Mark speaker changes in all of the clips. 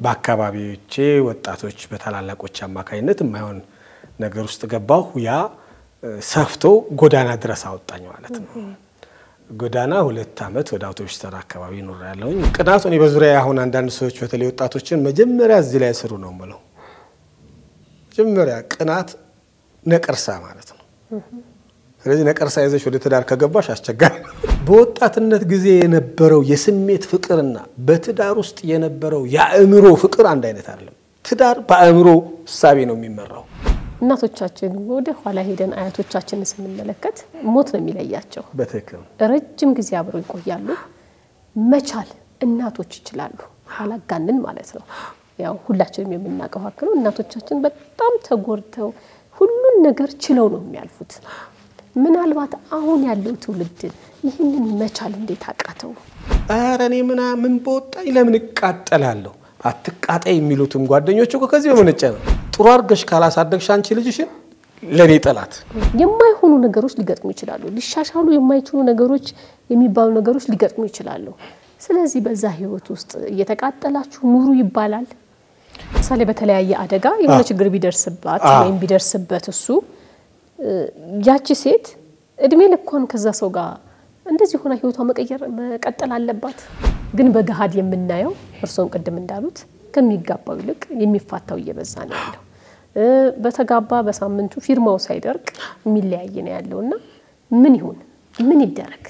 Speaker 1: በአካባቢዎቼ ወጣቶች በታላላቆች አማካኝነት የማይሆን ነገር ውስጥ ገባሁ። ያ ሰፍቶ ጎዳና ድረስ አወጣኝ ማለት ነው። ጎዳና ሁለት ዓመት ወደ አውቶቡስ ተራ አካባቢ ኖር ያለሁኝ። ቅናቱ እኔ በዙሪያ አሁን አንዳንድ ሰዎች በተለይ ወጣቶችን መጀመሪያ እዚህ ላይ ስሩ ነው የምለው። መጀመሪያ ቅናት ነቀርሳ ማለት ነው። ስለዚህ ነቀርሳ ይዘሽ ወደ ትዳር ከገባሽ አስቸጋሪ። በወጣትነት ጊዜ የነበረው የስሜት ፍቅርና በትዳር ውስጥ የነበረው የአእምሮ ፍቅር አንድ አይነት አይደለም። ትዳር በአእምሮ እሳቤ ነው የሚመራው።
Speaker 2: እናቶቻችን ወደ ኋላ ሄደን አያቶቻችንን ስንመለከት ሞት ነው የሚለያቸው።
Speaker 1: በትክክል
Speaker 2: ረጅም ጊዜ አብረው ይቆያሉ። መቻል እናቶች ይችላሉ፣ አላጋንን ማለት ነው። ያው ሁላችንም የምናውቀው ሀቅ ነው። እናቶቻችን በጣም ተጎድተው ሁሉን ነገር ችለው ነው የሚያልፉት። ምናልባት አሁን ያለው ትውልድ ይህንን መቻል እንዴት አቃተው?
Speaker 1: ኧረ እኔ ምናምን በወጣኝ ለምን እቃጠላለሁ? አትቃጠይ የሚሉትም ጓደኞች እኮ ከዚህ በመነጨ ነው። ጥሩ አድርገሽ ካላሳደግሽ አንቺ ልጅሽን ለእኔ ጠላት።
Speaker 2: የማይሆኑ ነገሮች ሊገጥሙ ይችላሉ። ሊሻሻሉ የማይችሉ ነገሮች የሚባሉ ነገሮች ሊገጥሙ ይችላሉ። ስለዚህ በዛ ህይወት ውስጥ እየተቃጠላችሁ ኑሩ ይባላል። ምሳሌ በተለያየ አደጋ የሆነ ችግር ቢደርስባት ወይም ቢደርስበት እሱ ያቺ ሴት እድሜ ልኳን ከዛ ሰው ጋር እንደዚህ ሆና ህይወቷ መቀየር መቀጠል አለባት። ግን በገሃድ የምናየው እርስዎም ቅድም እንዳሉት ከሚጋባው ይልቅ የሚፋታው እየበዛ ነው ያለው። በተጋባ በሳምንቱ ፊርማው ሳይደርቅ የሚለያይ ነው ያለው እና ምን ይሁን ምን ይደረግ?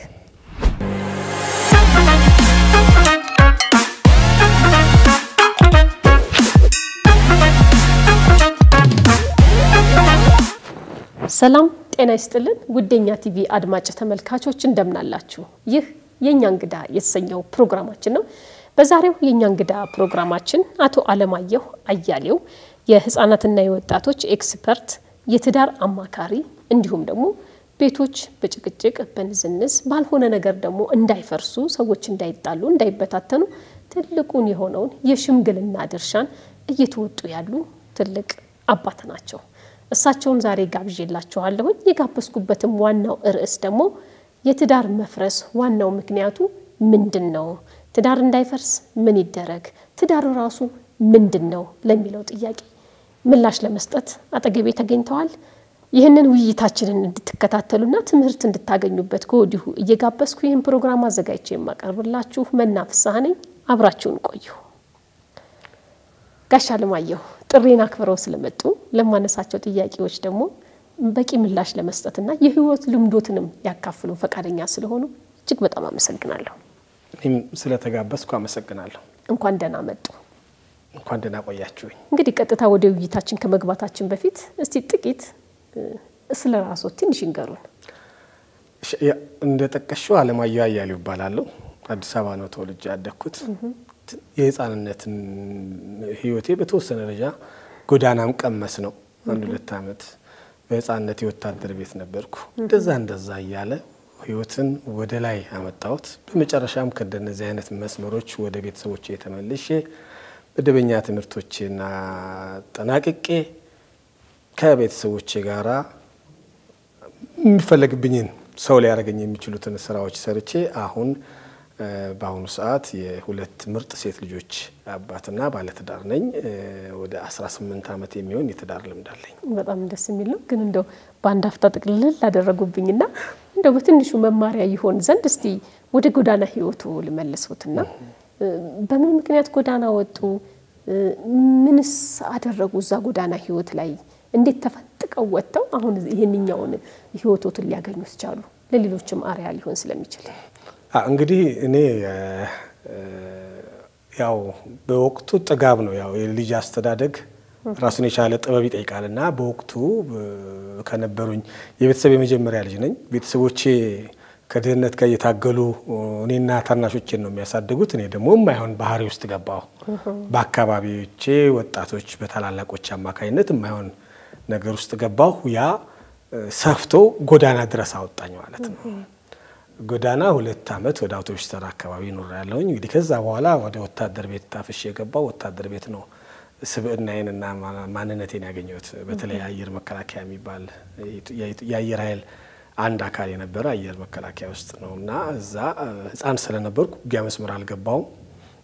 Speaker 2: ሰላም ጤና ይስጥልን። ውደኛ ቲቪ አድማጭ ተመልካቾች እንደምናላችሁ። ይህ የእኛ እንግዳ የተሰኘው ፕሮግራማችን ነው። በዛሬው የእኛ እንግዳ ፕሮግራማችን አቶ አለማየሁ አያሌው የህፃናትና የወጣቶች ኤክስፐርት፣ የትዳር አማካሪ እንዲሁም ደግሞ ቤቶች በጭቅጭቅ በንዝንዝ ባልሆነ ነገር ደግሞ እንዳይፈርሱ፣ ሰዎች እንዳይጣሉ፣ እንዳይበታተኑ ትልቁን የሆነውን የሽምግልና ድርሻን እየተወጡ ያሉ ትልቅ አባት ናቸው። እሳቸውን ዛሬ ጋብዤላችኋለሁኝ። የጋበዝኩበትም ዋናው ርዕስ ደግሞ የትዳር መፍረስ ዋናው ምክንያቱ ምንድን ነው? ትዳር እንዳይፈርስ ምን ይደረግ? ትዳር ራሱ ምንድን ነው ለሚለው ጥያቄ ምላሽ ለመስጠት አጠገቤ ተገኝተዋል። ይህንን ውይይታችንን እንድትከታተሉና ትምህርት እንድታገኙበት ከወዲሁ እየጋበዝኩ ይህን ፕሮግራም አዘጋጅቼ የማቀርብላችሁ መና ፍስሐ ነኝ። አብራችሁን ቆዩ። ጋሽ አለማየሁ ጥሬን አክብረው ስለመጡ ለማነሳቸው ጥያቄዎች ደግሞ በቂ ምላሽ ለመስጠትና የህይወት ልምዶትንም ያካፍሉ ፈቃደኛ ስለሆኑ እጅግ በጣም አመሰግናለሁ።
Speaker 1: እኔም ስለተጋበዝኩ አመሰግናለሁ።
Speaker 2: እንኳን ደህና መጡ።
Speaker 1: እንኳን ደህና ቆያችሁኝ።
Speaker 2: እንግዲህ ቀጥታ ወደ ውይይታችን ከመግባታችን በፊት እስቲ ጥቂት ስለ ራስዎ ትንሽ ይንገሩን።
Speaker 1: እንደ ጠቀሽው አለማየሁ አያሌው ይባላለሁ። አዲስ አበባ ነው ተወልጄ ያደግኩት። የህፃንነትን ህይወቴ በተወሰነ ደረጃ ጎዳናም ቀመስ ነው። አንድ ሁለት ዓመት በህፃንነት የወታደር ቤት ነበርኩ። እንደዛ እንደዛ እያለ ህይወትን ወደ ላይ አመጣሁት። በመጨረሻም ከእንደነዚህ አይነት መስመሮች ወደ ቤተሰቦቼ የተመልሼ መደበኛ ትምህርቶቼን አጠናቅቄ ከቤተሰቦቼ ጋራ የሚፈለግብኝን ሰው ሊያደርገኝ የሚችሉትን ስራዎች ሰርቼ አሁን በአሁኑ ሰዓት የሁለት ምርጥ ሴት ልጆች አባትና ባለትዳር ነኝ። ወደ 18 ዓመት የሚሆን የትዳር ልምድ አለኝ።
Speaker 2: በጣም ደስ የሚል ነው። ግን እንደው በአንድ አፍታ ጥቅልል ላደረጉብኝና እንደው በትንሹ መማሪያ ይሆን ዘንድ እስቲ ወደ ጎዳና ህይወቱ ልመልሶትና በምን ምክንያት ጎዳና ወጡ? ምንስ አደረጉ? እዛ ጎዳና ህይወት ላይ እንዴት ተፈንጥቀው ወጥተው አሁን ይህንኛውን ህይወቶትን ሊያገኙት ቻሉ? ለሌሎችም አርያ ሊሆን ስለሚችል
Speaker 1: እንግዲህ እኔ ያው በወቅቱ ጥጋብ ነው። ያው የልጅ አስተዳደግ ራሱን የቻለ ጥበብ ይጠይቃል እና በወቅቱ ከነበሩኝ የቤተሰብ የመጀመሪያ ልጅ ነኝ። ቤተሰቦቼ ከድህነት ጋር እየታገሉ እኔና ታናሾቼን ነው የሚያሳድጉት። እኔ ደግሞ የማይሆን ባህሪ ውስጥ ገባሁ። በአካባቢዎቼ ወጣቶች በታላላቆች አማካኝነት የማይሆን ነገር ውስጥ ገባሁ። ያ ሰፍቶ ጎዳና ድረስ አወጣኝ ማለት ነው። ጎዳና ሁለት ዓመት ወደ አውቶቡስ ተራ አካባቢ ኖር ያለሁኝ። እንግዲህ ከዛ በኋላ ወደ ወታደር ቤት ታፍሼ የገባው ወታደር ቤት ነው ስብዕናዬንና ማንነቴን ያገኘሁት። በተለይ አየር መከላከያ የሚባል የአየር ኃይል አንድ አካል የነበረ አየር መከላከያ ውስጥ ነው እና እዛ ሕፃን ስለነበርኩ ውጊያ መስመር አልገባውም።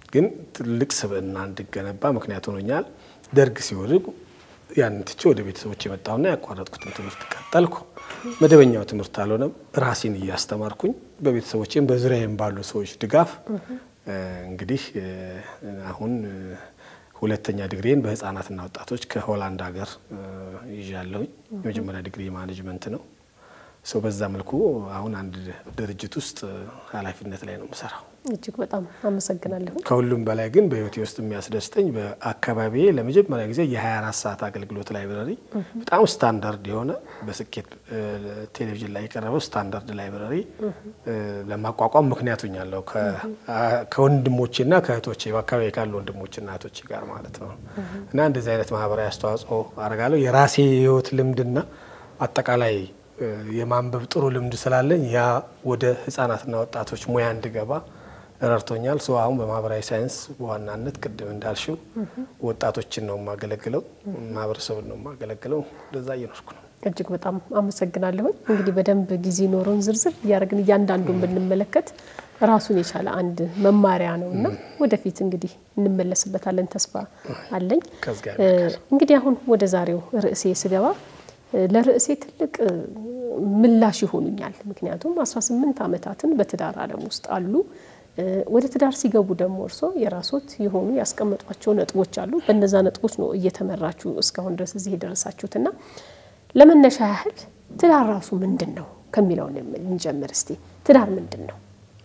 Speaker 1: ግን ትልቅ ስብዕና እንድገነባ ምክንያት ሆኖኛል። ደርግ ሲወድቅ ያንን ትቼ ወደ ቤተሰቦች የመጣሁና ያቋረጥኩትን ትምህርት ቀጠልኩ። መደበኛው ትምህርት አልሆነም። ራሴን እያስተማርኩኝ በቤተሰቦቼም በዙሪያዬም ባሉ ሰዎች ድጋፍ እንግዲህ አሁን ሁለተኛ ዲግሪን በህፃናትና ወጣቶች ከሆላንድ ሀገር ይዣለሁኝ። የመጀመሪያ ዲግሪ ማኔጅመንት ነው። ሰው በዛ መልኩ አሁን አንድ ድርጅት ውስጥ ኃላፊነት ላይ ነው የምሰራው።
Speaker 2: እጅግ በጣም አመሰግናለሁ።
Speaker 1: ከሁሉም በላይ ግን በህይወቴ ውስጥ የሚያስደስተኝ በአካባቢዬ ለመጀመሪያ ጊዜ የ24 ሰዓት አገልግሎት ላይብረሪ በጣም ስታንዳርድ የሆነ በስኬት ቴሌቪዥን ላይ የቀረበው ስታንዳርድ ላይብረሪ ለማቋቋም ምክንያት ሆኛለሁ። ከወንድሞቼና ከእህቶቼ በአካባቢ ካሉ ወንድሞችና እህቶቼ ጋር ማለት ነው እና እንደዚህ አይነት ማህበራዊ አስተዋጽኦ አደርጋለሁ። የራሴ የህይወት ልምድና አጠቃላይ የማንበብ ጥሩ ልምድ ስላለኝ ያ ወደ ህጻናትና ወጣቶች ሙያ እንድገባ ረድቶኛል። ሰው አሁን በማህበራዊ ሳይንስ በዋናነት ቅድም እንዳልሽው ወጣቶችን ነው የማገለግለው፣ ማህበረሰብን ነው የማገለግለው። እንደዛ እየኖርኩ ነው።
Speaker 2: እጅግ በጣም አመሰግናለሁኝ። እንግዲህ በደንብ ጊዜ ኖሮን ዝርዝር እያደረግን እያንዳንዱን ብንመለከት ራሱን የቻለ አንድ መማሪያ ነው እና ወደፊት እንግዲህ እንመለስበታለን ተስፋ አለኝ። እንግዲህ አሁን ወደ ዛሬው ርዕሴ ስገባ ለርዕሴ ትልቅ ምላሽ ይሆኑኛል። ምክንያቱም 18 ዓመታትን በትዳር ዓለም ውስጥ አሉ። ወደ ትዳር ሲገቡ ደግሞ እርሶ የራሶት የሆኑ ያስቀመጧቸው ነጥቦች አሉ። በነዛ ነጥቦች ነው እየተመራችሁ እስካሁን ድረስ እዚህ የደረሳችሁትና ለመነሻ ያህል ትዳር ራሱ ምንድን ነው ከሚለው እንጀምር እስቲ። ትዳር ምንድን ነው?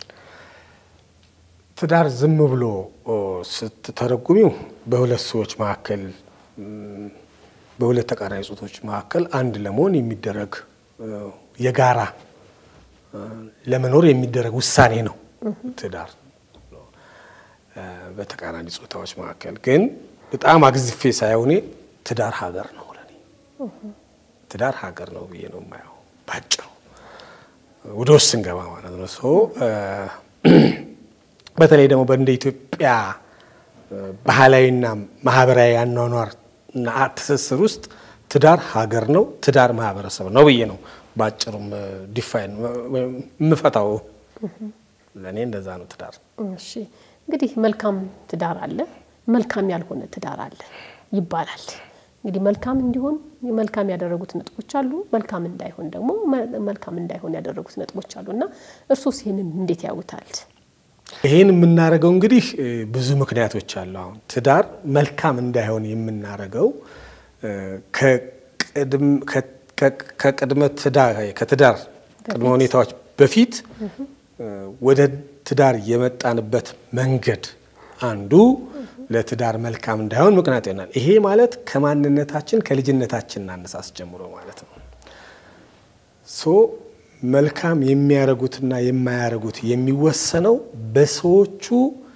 Speaker 1: ትዳር ዝም ብሎ ስትተረጉሚው በሁለት ሰዎች መካከል በሁለት ተቃራኒ ጾታዎች መካከል አንድ ለመሆን የሚደረግ የጋራ ለመኖር የሚደረግ ውሳኔ ነው ትዳር በተቃራኒ ጾታዎች መካከል። ግን በጣም አግዝፌ ሳይሆኔ ትዳር ሀገር ነው ለኔ ትዳር ሀገር ነው ብዬ ነው የማየው። ባጭሩ ወደ ውስጥ ስንገባ ማለት ነው። ሰው በተለይ ደግሞ በእንደ ኢትዮጵያ ባህላዊና ማህበራዊ አኗኗር እና ትስስር ውስጥ ትዳር ሀገር ነው፣ ትዳር ማህበረሰብ ነው ብዬ ነው በአጭሩም ዲፋይን የምፈታው። ለእኔ እንደዛ ነው ትዳር።
Speaker 2: እሺ እንግዲህ መልካም ትዳር አለ፣ መልካም ያልሆነ ትዳር አለ ይባላል። እንግዲህ መልካም እንዲሆን መልካም ያደረጉት ነጥቦች አሉ፣ መልካም እንዳይሆን ደግሞ መልካም እንዳይሆን ያደረጉት ነጥቦች አሉ እና እርሶስ ይህንን እንዴት ያዩታል?
Speaker 1: ይህን የምናደርገው እንግዲህ ብዙ ምክንያቶች አሉ። አሁን ትዳር መልካም እንዳይሆን የምናደርገው ከቅድመ ትዳር ከትዳር ቅድመ ሁኔታዎች በፊት ወደ ትዳር የመጣንበት መንገድ አንዱ ለትዳር መልካም እንዳይሆን ምክንያት ይሆናል። ይሄ ማለት ከማንነታችን ከልጅነታችን አነሳስ ጀምሮ ማለት ነው። ሶ መልካም የሚያደርጉትና የማያደርጉት የሚወሰነው በሰዎቹ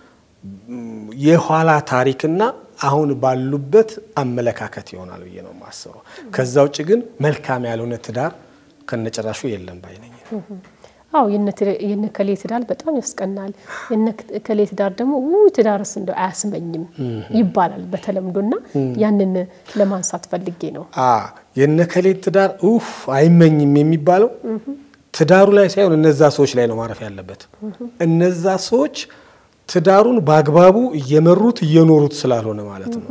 Speaker 1: የኋላ ታሪክና አሁን ባሉበት አመለካከት ይሆናል ብዬ ነው የማስበው። ከዛ ውጭ ግን መልካም ያልሆነ ትዳር ከነጭራሹ የለም ባይነኝ።
Speaker 2: አዎ የነ ከሌ ትዳር በጣም ያስቀናል፣ የነ ከሌ ትዳር ደግሞ ውይ ትዳርስ እንደው አያስመኝም ይባላል በተለምዶና ያንን ለማንሳት ፈልጌ ነው።
Speaker 1: የነ ከሌ ትዳር ኡፍ አይመኝም የሚባለው ትዳሩ ላይ ሳይሆን እነዛ ሰዎች ላይ ነው ማረፍ ያለበት። እነዛ ሰዎች ትዳሩን በአግባቡ እየመሩት እየኖሩት ስላልሆነ ማለት ነው።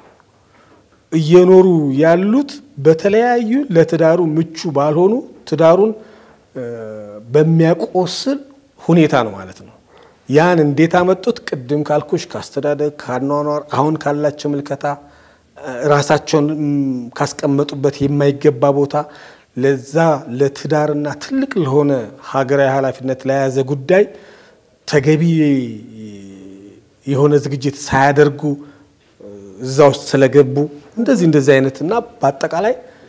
Speaker 1: እየኖሩ ያሉት በተለያዩ ለትዳሩ ምቹ ባልሆኑ ትዳሩን በሚያቆስል ሁኔታ ነው ማለት ነው። ያን እንዴት አመጡት? ቅድም ካልኩሽ ከአስተዳደግ ከአኗኗር፣ አሁን ካላቸው ምልከታ፣ ራሳቸውን ካስቀመጡበት የማይገባ ቦታ ለዛ ለትዳርና ትልቅ ለሆነ ሀገራዊ ኃላፊነት ለያዘ ጉዳይ ተገቢ የሆነ ዝግጅት ሳያደርጉ እዛ ውስጥ ስለገቡ እንደዚህ እንደዚህ አይነት እና በአጠቃላይ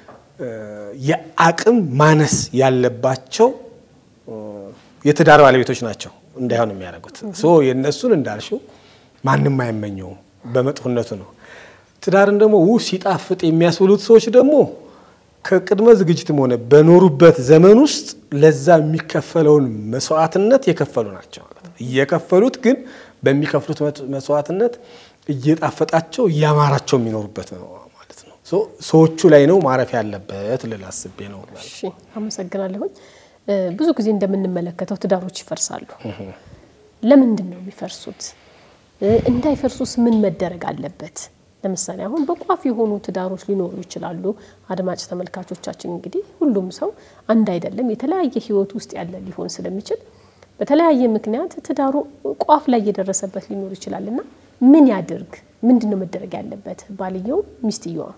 Speaker 1: የአቅም ማነስ ያለባቸው የትዳር ባለቤቶች ናቸው እንዳይሆን የሚያደርጉት። ሶ የእነሱን እንዳልሽው ማንም አይመኘውም፣ በመጥፎነቱ ነው። ትዳርን ደግሞ ው ሲጣፍጥ የሚያስብሉት ሰዎች ደግሞ ከቅድመ ዝግጅትም ሆነ በኖሩበት ዘመን ውስጥ ለዛ የሚከፈለውን መስዋዕትነት የከፈሉ ናቸው ማለት ነው። እየከፈሉት ግን በሚከፍሉት መስዋዕትነት እየጣፈጣቸው እያማራቸው የሚኖሩበት ነው ማለት ነው። ሰዎቹ ላይ ነው ማረፍ ያለበት ልል አስቤ ነው።
Speaker 2: እሺ አመሰግናለሁኝ። ብዙ ጊዜ እንደምንመለከተው ትዳሮች ይፈርሳሉ። ለምንድን ነው የሚፈርሱት? እንዳይፈርሱስ ምን መደረግ አለበት? ለምሳሌ አሁን በቋፍ የሆኑ ትዳሮች ሊኖሩ ይችላሉ። አድማጭ ተመልካቾቻችን እንግዲህ ሁሉም ሰው አንድ አይደለም፣ የተለያየ ህይወት ውስጥ ያለ ሊሆን ስለሚችል በተለያየ ምክንያት ትዳሩ ቋፍ ላይ እየደረሰበት ሊኖር ይችላል እና ምን ያድርግ? ምንድን ነው መደረግ ያለበት? ባልየው ሚስትየዋ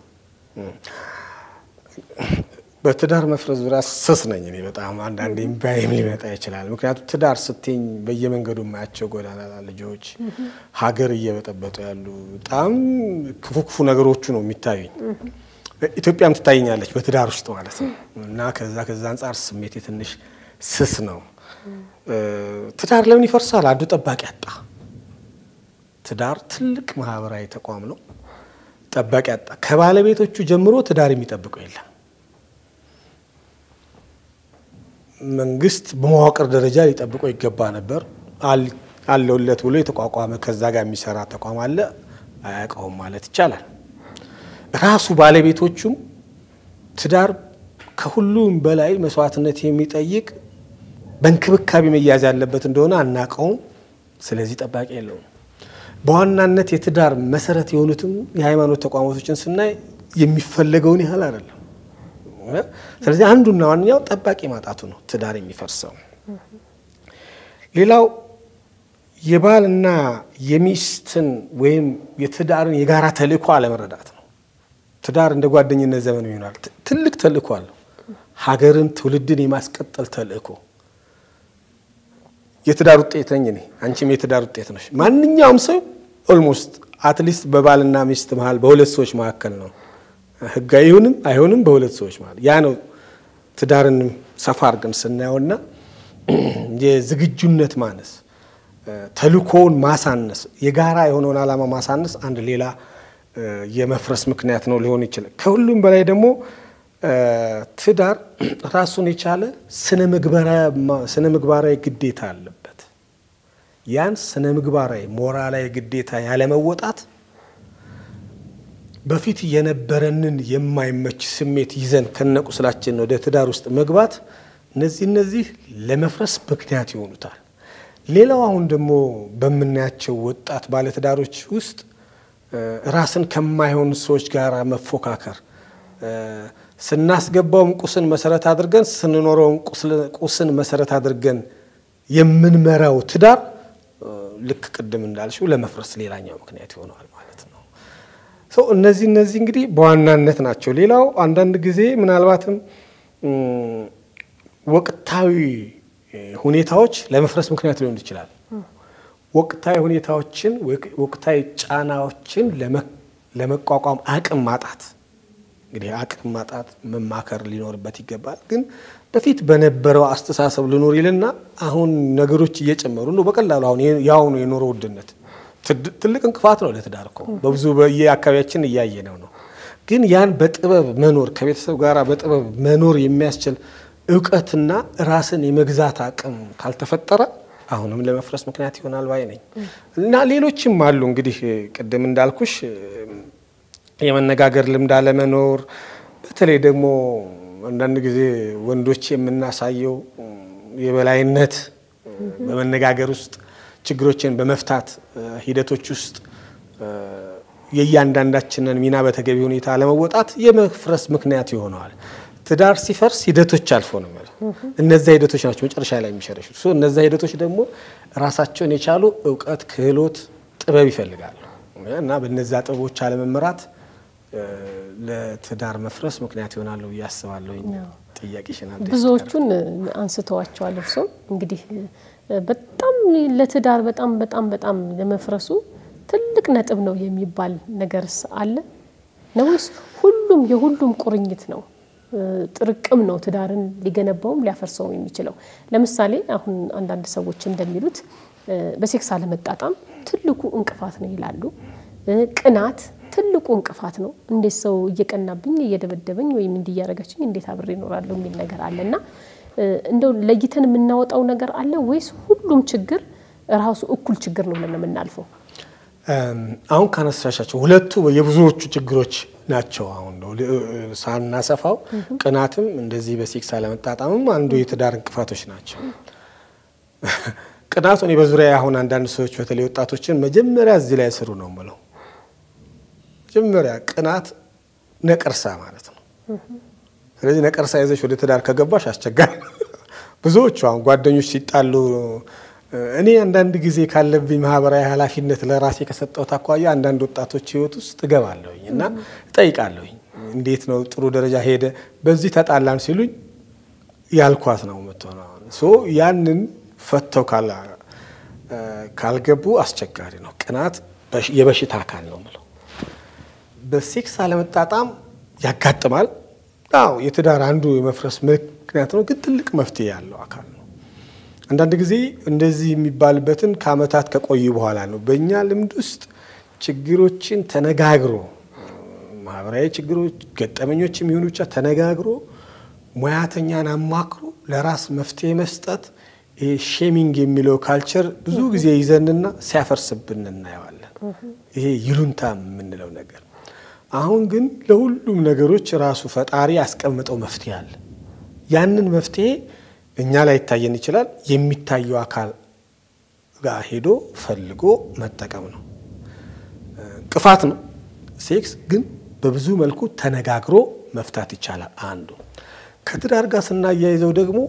Speaker 1: በትዳር መፍረስ ዙሪያ ስስ ነኝ እኔ በጣም አንዳንዴ እምባዬም ሊመጣ ይችላል። ምክንያቱም ትዳር ስትኝ በየመንገዱ የማያቸው ጎዳና ልጆች ሀገር እየበጠበጡ ያሉ በጣም ክፉ ክፉ ነገሮቹ ነው የሚታዩኝ። ኢትዮጵያም ትታየኛለች በትዳር ውስጥ ማለት ነው እና ከዛ ከዛ አንጻር ስሜቴ ትንሽ ስስ ነው። ትዳር ለምን ይፈርሳል? አንዱ ጠባቂ አጣ። ትዳር ትልቅ ማህበራዊ ተቋም ነው። ጠባቂ አጣ። ከባለቤቶቹ ጀምሮ ትዳር የሚጠብቀው የለም። መንግስት በመዋቅር ደረጃ ሊጠብቀው ይገባ ነበር። አለውለት ብሎ የተቋቋመ ከዛ ጋር የሚሰራ ተቋም አለ። አያውቀውም ማለት ይቻላል። ራሱ ባለቤቶቹም ትዳር ከሁሉም በላይ መስዋዕትነት የሚጠይቅ በእንክብካቤ መያዝ ያለበት እንደሆነ አናውቀውም። ስለዚህ ጠባቂ የለውም። በዋናነት የትዳር መሰረት የሆኑትም የሃይማኖት ተቋማቶችን ስናይ የሚፈለገውን ያህል አይደለም። ስለዚህ አንዱና ዋነኛው ጠባቂ ማጣቱ ነው ትዳር የሚፈርሰው። ሌላው የባልና የሚስትን ወይም የትዳርን የጋራ ተልእኮ አለመረዳት ነው። ትዳር እንደ ጓደኝነት ዘመን ይሆናል። ትልቅ ተልእኮ አለው። ሀገርን፣ ትውልድን የማስቀጠል ተልእኮ የትዳር ውጤት ነኝ እኔ፣ አንቺም የትዳር ውጤት ነሽ። ማንኛውም ሰው ኦልሞስት አትሊስት በባልና ሚስት መሀል በሁለት ሰዎች መካከል ነው ህጋዊ ይሁንም አይሆንም በሁለት ሰዎች ማለት ያ ነው። ትዳርን ሰፋ አድርገን ስናየውና የዝግጁነት ማነስ፣ ተልእኮውን ማሳነስ፣ የጋራ የሆነውን ዓላማ ማሳነስ አንድ ሌላ የመፍረስ ምክንያት ነው ሊሆን ይችላል። ከሁሉም በላይ ደግሞ ትዳር ራሱን የቻለ ስነ ምግባራዊ ግዴታ አለበት። ያን ስነ ምግባራዊ ሞራላዊ ግዴታ ያለመወጣት በፊት የነበረንን የማይመች ስሜት ይዘን ከነቁስላችን ወደ ትዳር ውስጥ መግባት እነዚህ እነዚህ ለመፍረስ ምክንያት ይሆኑታል። ሌላው አሁን ደግሞ በምናያቸው ወጣት ባለትዳሮች ውስጥ ራስን ከማይሆኑ ሰዎች ጋር መፎካከር፣ ስናስገባውም ቁስን መሰረት አድርገን ስንኖረውም ቁስን መሰረት አድርገን የምንመራው ትዳር ልክ ቅድም እንዳልሽው ለመፍረስ ሌላኛው ምክንያት ይሆነዋል ማለት ነው። ሰው እነዚህ እነዚህ እንግዲህ በዋናነት ናቸው። ሌላው አንዳንድ ጊዜ ምናልባትም ወቅታዊ ሁኔታዎች ለመፍረስ ምክንያት ሊሆኑ ይችላል። ወቅታዊ ሁኔታዎችን ወቅታዊ ጫናዎችን ለመቋቋም አቅም ማጣት እንግዲህ አቅም ማጣት መማከር ሊኖርበት ይገባል። ግን በፊት በነበረው አስተሳሰብ ልኖር ይልና አሁን ነገሮች እየጨመሩ ነው። በቀላሉ አሁን የአሁኑ የኑሮ ውድነት ትልቅ እንቅፋት ነው ለትዳር እኮ በብዙ በየአካባቢያችን እያየነው ነው። ግን ያን በጥበብ መኖር ከቤተሰብ ጋር በጥበብ መኖር የሚያስችል እውቀትና ራስን የመግዛት አቅም ካልተፈጠረ አሁንም ለመፍረስ ምክንያት ይሆናል ባይ ነኝ እና ሌሎችም አሉ እንግዲህ ቅድም እንዳልኩሽ የመነጋገር ልምድ አለመኖር፣ በተለይ ደግሞ አንዳንድ ጊዜ ወንዶች የምናሳየው የበላይነት በመነጋገር ውስጥ ችግሮችን በመፍታት ሂደቶች ውስጥ የእያንዳንዳችንን ሚና በተገቢ ሁኔታ አለመወጣት የመፍረስ ምክንያት ይሆነዋል። ትዳር ሲፈርስ ሂደቶች አልፎ ነው ማለት እነዚያ ሂደቶች ናቸው መጨረሻ ላይ የሚሸረሹት። እነዚያ ሂደቶች ደግሞ ራሳቸውን የቻሉ እውቀት፣ ክህሎት፣ ጥበብ ይፈልጋሉ እና በነዚያ ጥበቦች አለመመራት ለትዳር መፍረስ ምክንያት ይሆናሉ ብዬ አስባለሁ። ጥያቄሽን
Speaker 2: ብዙዎቹን አንስተዋቸዋል። እርስዎ እንግዲህ በጣም ለትዳር በጣም በጣም በጣም ለመፍረሱ ትልቅ ነጥብ ነው የሚባል ነገርስ አለ ነው ወይስ ሁሉም የሁሉም ቁርኝት ነው? ጥርቅም ነው ትዳርን ሊገነባውም ሊያፈርሰውም የሚችለው። ለምሳሌ አሁን አንዳንድ ሰዎች እንደሚሉት በሴክስ አለመጣጣም ትልቁ እንቅፋት ነው ይላሉ። ቅናት ትልቁ እንቅፋት ነው። እንዴት ሰው እየቀናብኝ እየደበደበኝ ወይም እንዲያረገችኝ እንዴት አብሬ እኖራለሁ የሚል ነገር አለ እና እንደው ለይተን የምናወጣው ነገር አለ ወይስ ሁሉም ችግር ራሱ እኩል ችግር ነው ብለን የምናልፈው?
Speaker 1: አሁን ካነሳሻቸው ሁለቱ የብዙዎቹ ችግሮች ናቸው። አሁን ሳናሰፋው ቅናትም እንደዚህ በሴክስ አለመጣጣምም አንዱ የትዳር እንቅፋቶች ናቸው። ቅናቱ እኔ በዙሪያ አሁን አንዳንድ ሰዎች በተለይ ወጣቶችን መጀመሪያ እዚህ ላይ ስሩ ነው የምለው። መጀመሪያ ቅናት ነቀርሳ ማለት ነው። ስለዚህ ነቀርሳ ይዘሽ ወደ ትዳር ከገባሽ አስቸጋሪ ብዙዎቹ አሁን ጓደኞች ሲጣሉ እኔ አንዳንድ ጊዜ ካለብኝ ማህበራዊ ኃላፊነት ለራሴ ከሰጠሁት አኳያ አንዳንድ ወጣቶች ህይወት ውስጥ እገባለሁኝ እና እጠይቃለሁኝ። እንዴት ነው ጥሩ ደረጃ ሄደ፣ በዚህ ተጣላን ሲሉኝ ያልኳት ነው የምትሆነው። ሶ ያንን ፈተው ካልገቡ አስቸጋሪ ነው። ቅናት የበሽታ አካል ነው የምለው። በሴክስ አለመጣጣም ያጋጥማል። አዎ የትዳር አንዱ የመፍረስ ምክንያት ነው፣ ግን ትልቅ መፍትሄ ያለው አካል ነው። አንዳንድ ጊዜ እንደዚህ የሚባልበትን ከአመታት ከቆዩ በኋላ ነው። በእኛ ልምድ ውስጥ ችግሮችን ተነጋግሮ ማህበራዊ ችግሮች፣ ገጠመኞች የሚሆኑ ብቻ ተነጋግሮ ሙያተኛን አማክሮ ለራስ መፍትሄ መስጠት ይሄ ሼሚንግ የሚለው ካልቸር ብዙ ጊዜ ይዘንና ሲያፈርስብን እናየዋለን። ይሄ ይሉንታ የምንለው ነገር አሁን ግን ለሁሉም ነገሮች ራሱ ፈጣሪ ያስቀምጠው መፍትሄ አለ። ያንን መፍትሄ እኛ ላይ ይታየን ይችላል። የሚታየው አካል ጋር ሄዶ ፈልጎ መጠቀም ነው። እንቅፋት ነው ሴክስ፣ ግን በብዙ መልኩ ተነጋግሮ መፍታት ይቻላል። አንዱ ከትዳር ጋር ስናያይዘው ደግሞ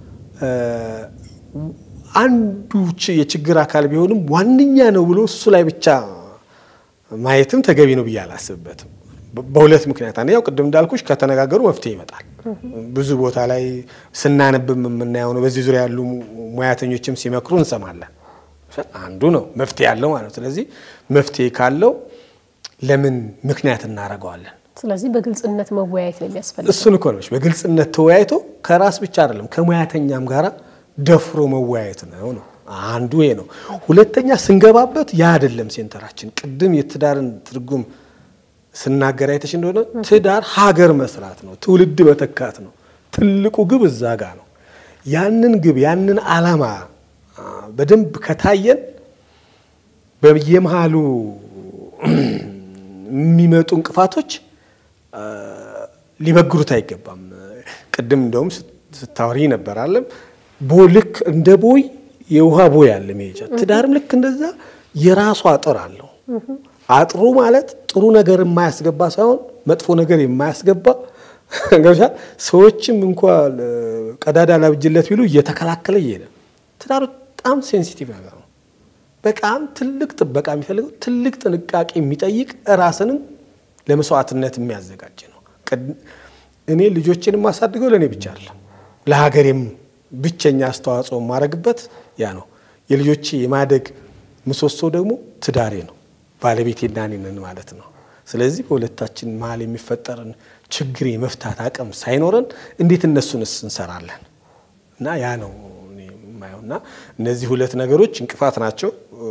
Speaker 1: አንዱ የችግር አካል ቢሆንም ዋነኛ ነው ብሎ እሱ ላይ ብቻ ማየትም ተገቢ ነው ብዬ አላስብበትም። በሁለት ምክንያት፣ አንደኛው ቅድም እንዳልኩሽ ከተነጋገሩ መፍትሄ ይመጣል። ብዙ ቦታ ላይ ስናነብም የምናየው ነው። በዚህ ዙሪያ ያሉ ሙያተኞችም ሲመክሩ እንሰማለን። አንዱ ነው መፍትሄ ያለው ማለት ነው። ስለዚህ መፍትሄ ካለው ለምን ምክንያት እናደርገዋለን?
Speaker 2: ስለዚህ በግልጽነት መወያየት ነው የሚያስፈልገው።
Speaker 1: እሱን እኮ ነው በግልጽነት ተወያይቶ ከራስ ብቻ አይደለም ከሙያተኛም ጋር ደፍሮ መወያየት ነው ነው አንዱ ይሄ ነው። ሁለተኛ ስንገባበት ያ አይደለም ሴንተራችን። ቅድም የትዳርን ትርጉም ስናገር አይተሽ እንደሆነ ትዳር ሀገር መስራት ነው፣ ትውልድ መተካት ነው። ትልቁ ግብ እዛ ጋ ነው። ያንን ግብ ያንን ዓላማ በደንብ ከታየን በየመሃሉ የሚመጡ እንቅፋቶች ሊበግሩት አይገባም። ቅድም እንደውም ስታወሪ ነበር አለም ልክ እንደ ቦይ የውሃ ቦይ አለ መሄጃ። ትዳርም ልክ እንደዛ የራሱ አጥር አለው። አጥሩ ማለት ጥሩ ነገር የማያስገባ ሳይሆን መጥፎ ነገር የማያስገባ ገብሻ ሰዎችም እንኳ ቀዳዳ ላብጅለት ቢሉ እየተከላከለ እየሄደ ትዳር በጣም ሴንሲቲቭ ነገር ነው። በጣም ትልቅ ጥበቃ የሚፈልገው ትልቅ ጥንቃቄ የሚጠይቅ ራስንም ለመስዋዕትነት የሚያዘጋጅ ነው። እኔ ልጆችን የማሳድገው ለእኔ ብቻ አይደለም ለሀገሬም ብቸኛ አስተዋጽኦ የማደርግበት ያ ነው። የልጆቼ የማደግ ምሰሶ ደግሞ ትዳሬ ነው። ባለቤቴና እኔ ነን ማለት ነው። ስለዚህ በሁለታችን መሀል የሚፈጠርን ችግር የመፍታት አቅም ሳይኖረን እንዴት እነሱንስ እንሰራለን? እና ያ ነው የማየው። እና እነዚህ ሁለት ነገሮች እንቅፋት ናቸው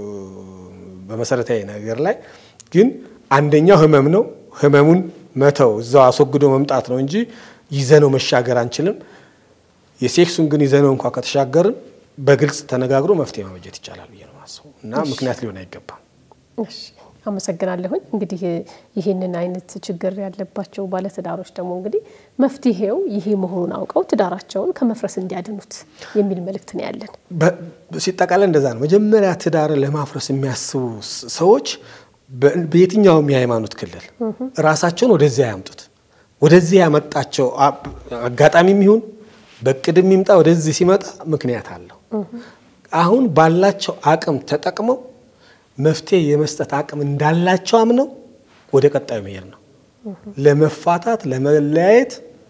Speaker 1: በመሰረታዊ ነገር ላይ ግን አንደኛው ህመም ነው። ህመሙን መተው እዛው አስወግዶ መምጣት ነው እንጂ ይዘነው መሻገር አንችልም። የሴክሱን ግን ይዘነው እንኳ ከተሻገርን በግልጽ ተነጋግሮ መፍትሄ ማበጀት ይቻላል ብዬ ነው ማስበው እና ምክንያት ሊሆን አይገባም።
Speaker 2: እሺ አመሰግናለሁኝ። እንግዲህ ይህንን አይነት ችግር ያለባቸው ባለትዳሮች ደግሞ እንግዲህ መፍትሄው ይሄ መሆኑን አውቀው ትዳራቸውን ከመፍረስ እንዲያድኑት የሚል መልእክት ነው ያለን።
Speaker 1: ሲጠቃለል እንደዛ ነው። መጀመሪያ ትዳርን ለማፍረስ የሚያስቡ ሰዎች በየትኛውም የሃይማኖት ክልል ራሳቸውን ወደዚያ ያምጡት። ወደዚህ ያመጣቸው አጋጣሚም ይሁን በቅድም ይምጣ ወደዚህ ሲመጣ ምክንያት አለው። አሁን ባላቸው አቅም ተጠቅመው መፍትሄ የመስጠት አቅም እንዳላቸው አምነው ወደ ቀጣዩ መሄድ ነው። ለመፋታት ለመለያየት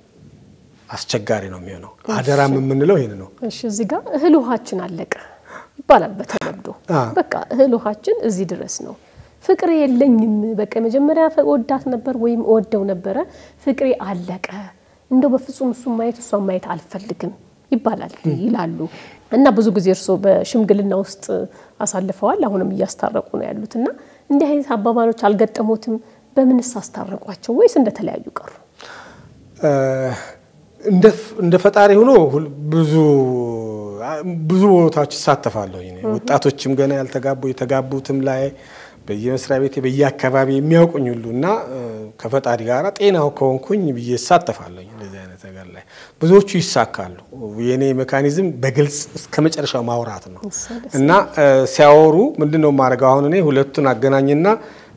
Speaker 1: አስቸጋሪ ነው የሚሆነው። አደራም የምንለው ይህን ነው።
Speaker 2: እሺ እዚህ ጋር እህል ውሃችን አለቀ ይባላል በተለምዶ። በቃ እህል ውሃችን እዚህ ድረስ ነው። ፍቅሬ የለኝም፣ በቃ መጀመሪያ ወዳት ነበር ወይም እወደው ነበረ፣ ፍቅሬ አለቀ፣ እንደው በፍጹም እሱን ማየት እሷን ማየት አልፈልግም ይባላል ይላሉ። እና ብዙ ጊዜ እርስዎ በሽምግልና ውስጥ አሳልፈዋል፣ አሁንም እያስታረቁ ነው ያሉት። እና እንዲህ አይነት አባባሎች አልገጠሙትም? በምንስ አስታረቋቸው ወይስ እንደተለያዩ ቀሩ?
Speaker 1: እንደ ፈጣሪ ሆኖ ብዙ ብዙ ቦታዎች ይሳተፋለሁ። ወጣቶችም ገና ያልተጋቡ የተጋቡትም ላይ በየመስሪያ ቤቴ በየአካባቢ የሚያውቁኝ ሁሉ እና ከፈጣሪ ጋር ጤናው ከሆንኩኝ ብዬ እሳተፋለሁ እንደዚህ አይነት ነገር ላይ ብዙዎቹ ይሳካሉ። የእኔ ሜካኒዝም በግልጽ እስከ መጨረሻው ማውራት ነው እና ሲያወሩ ምንድን ነው የማደርገው? አሁን እኔ ሁለቱን አገናኝና